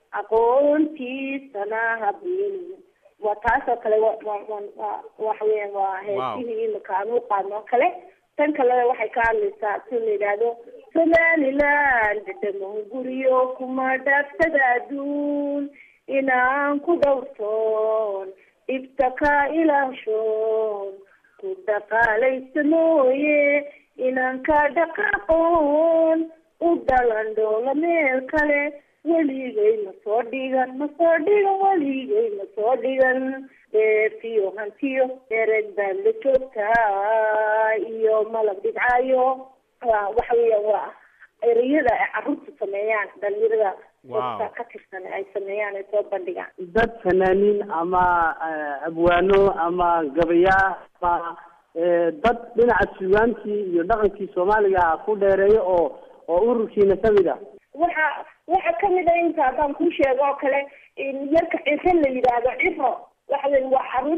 aqoontiisana habeenin waa taas oo kale waxa weyan waa heesihii imika aan u qaadno oo kale tan kale waxay ka hadlaysaa si la yidhaahdo somaliland dhamo guryo kuma dhaafsada adduun inaan ku dhowrtoon dhibta ka ilaashoon ku dhaqaalaysa mooye inaan ka dhaqaaqoon u dhalan dhoola meel kale weligay ma soo dhigan ma soo dhigan weligay ma soo dhigan dheefiyo hantiyo ereg baad la joogtaa iyo malab dhibcaayo waa waxa weeyaan waa ereyada ay carruurta sameeyaan dhalinyarada dadka ka tirsan ay sameeyaan ay soo bandhigaan dad fanaaniin ama abwaano ama gabayaa ama dad dhinaca sugaantii iyo dhaqankii soomaaliga ku dheereeyo oo oo ururkiina kamid ah waxa waxa kamid a inta haddaan kuu sheego oo kale yarka ciro la yidhaahdo ciro waxa weya waa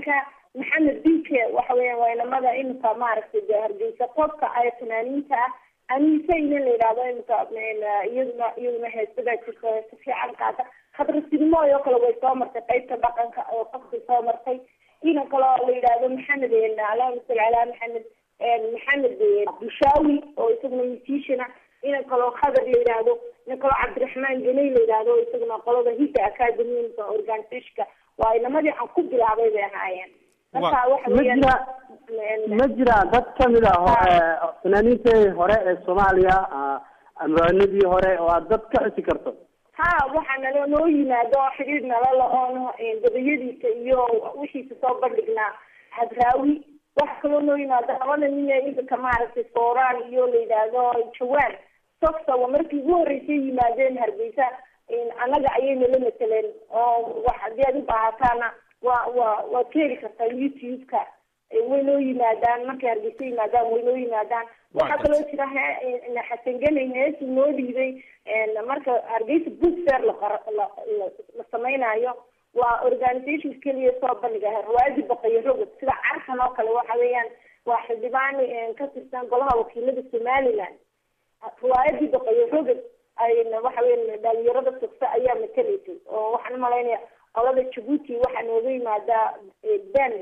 fanaaniinta maxamed dinke waxa weeyaan waa inamada imika maaragtay dee hargeysa qofka ay fanaaniinta ah aniise ina la yidhahdo imika iyaduna iyaduna heesadaa jirta heesa fiican qaata khadra sidimooy oo kale way soo martay qaybta dhaqanka oo qofkay soo martay ina kale oo la yidhahdo maxamed allahuma salli calaa maxamed maxamed bushaawi oo isaguna musician ah ina kaloo khadar la yidhaahdo ina kaloo cabdiraxmaan ganey la yidhaahdo oo isaguna qolada hidda academy organisationka waa inamadii aan ku bilaabay bay ahaayeen marka waxa ma weeyaan jira ma jira dad kamid ah oo fanaaniintii hore ee soomaaliya amraanadii hore oo aad dad ka xusi karto ha waxaa nala noo yimaado oo xidhiir nala la-oon gabayadiisa iyo wixiisa soo bandhignaa hadraawi waxa kaloo noo yimaado labada nin ee imika maaragtay sooraan iyo la yidhaahdo jawaan softa waa markii ugu horreysay yimaadeen hargeysa annaga ayay nala mateleen oo wax haddii aad u baahataana waa waa waad ka heli kartaa youtube-ka way noo yimaadaan markay hargeysa yimaadaan way noo yimaadaan waxaa kaloo jira he xasan ganay heesu noo dhiibay marka hargeysa book fair laqara la la la samaynayo waa organisation keliya soo bandhiga riwaayadii baqayo rogod sida carkan oo kale waxa weeyaan waa xildhibaan ka tirsan golaha wakiilada somaliland riwaayadii baqayo rogod ayna waxa weya dhalinyarada sugta ayaa matalaysay oo waxaan umalaynaya qolada jabuuti waxaa nooga yimaadaa ben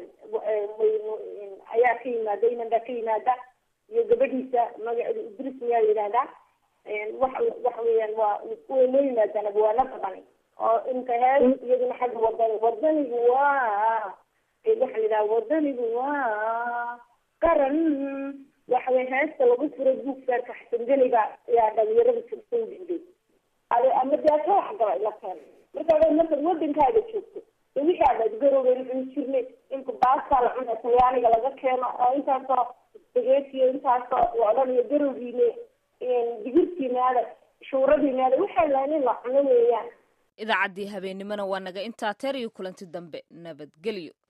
ayaa ka yimaada inanbaa ka yimaada iyo gabadhiisa magaceeda idris miyaa la yidhahdaa waxa waxa weeyaan waa way noo yimaadaan abwaano badan oo inka hees iyaduna xagga wadani wadanigu waa waxaa la yidhaha wadanigu waa qaran waxa wey heesta lagu furo buugsaarka xasanganiga ayaa dhalinyarada soo dhiibay ama deaka waxgala la keena marka markaad wadankaaga joogto de wixii aad garowgeyn cuni jirnay imka baastaa la cuna talyaaniga laga keeno oo intaasoo spagetiyo intaasoo la odhanayo garowgiine digirtiinaada shuuradiinaada waxaa lahayn in la cuno weeyaan idaacaddii habeennimona waa naga intaa teer iyo kulanti dambe nabadgelyo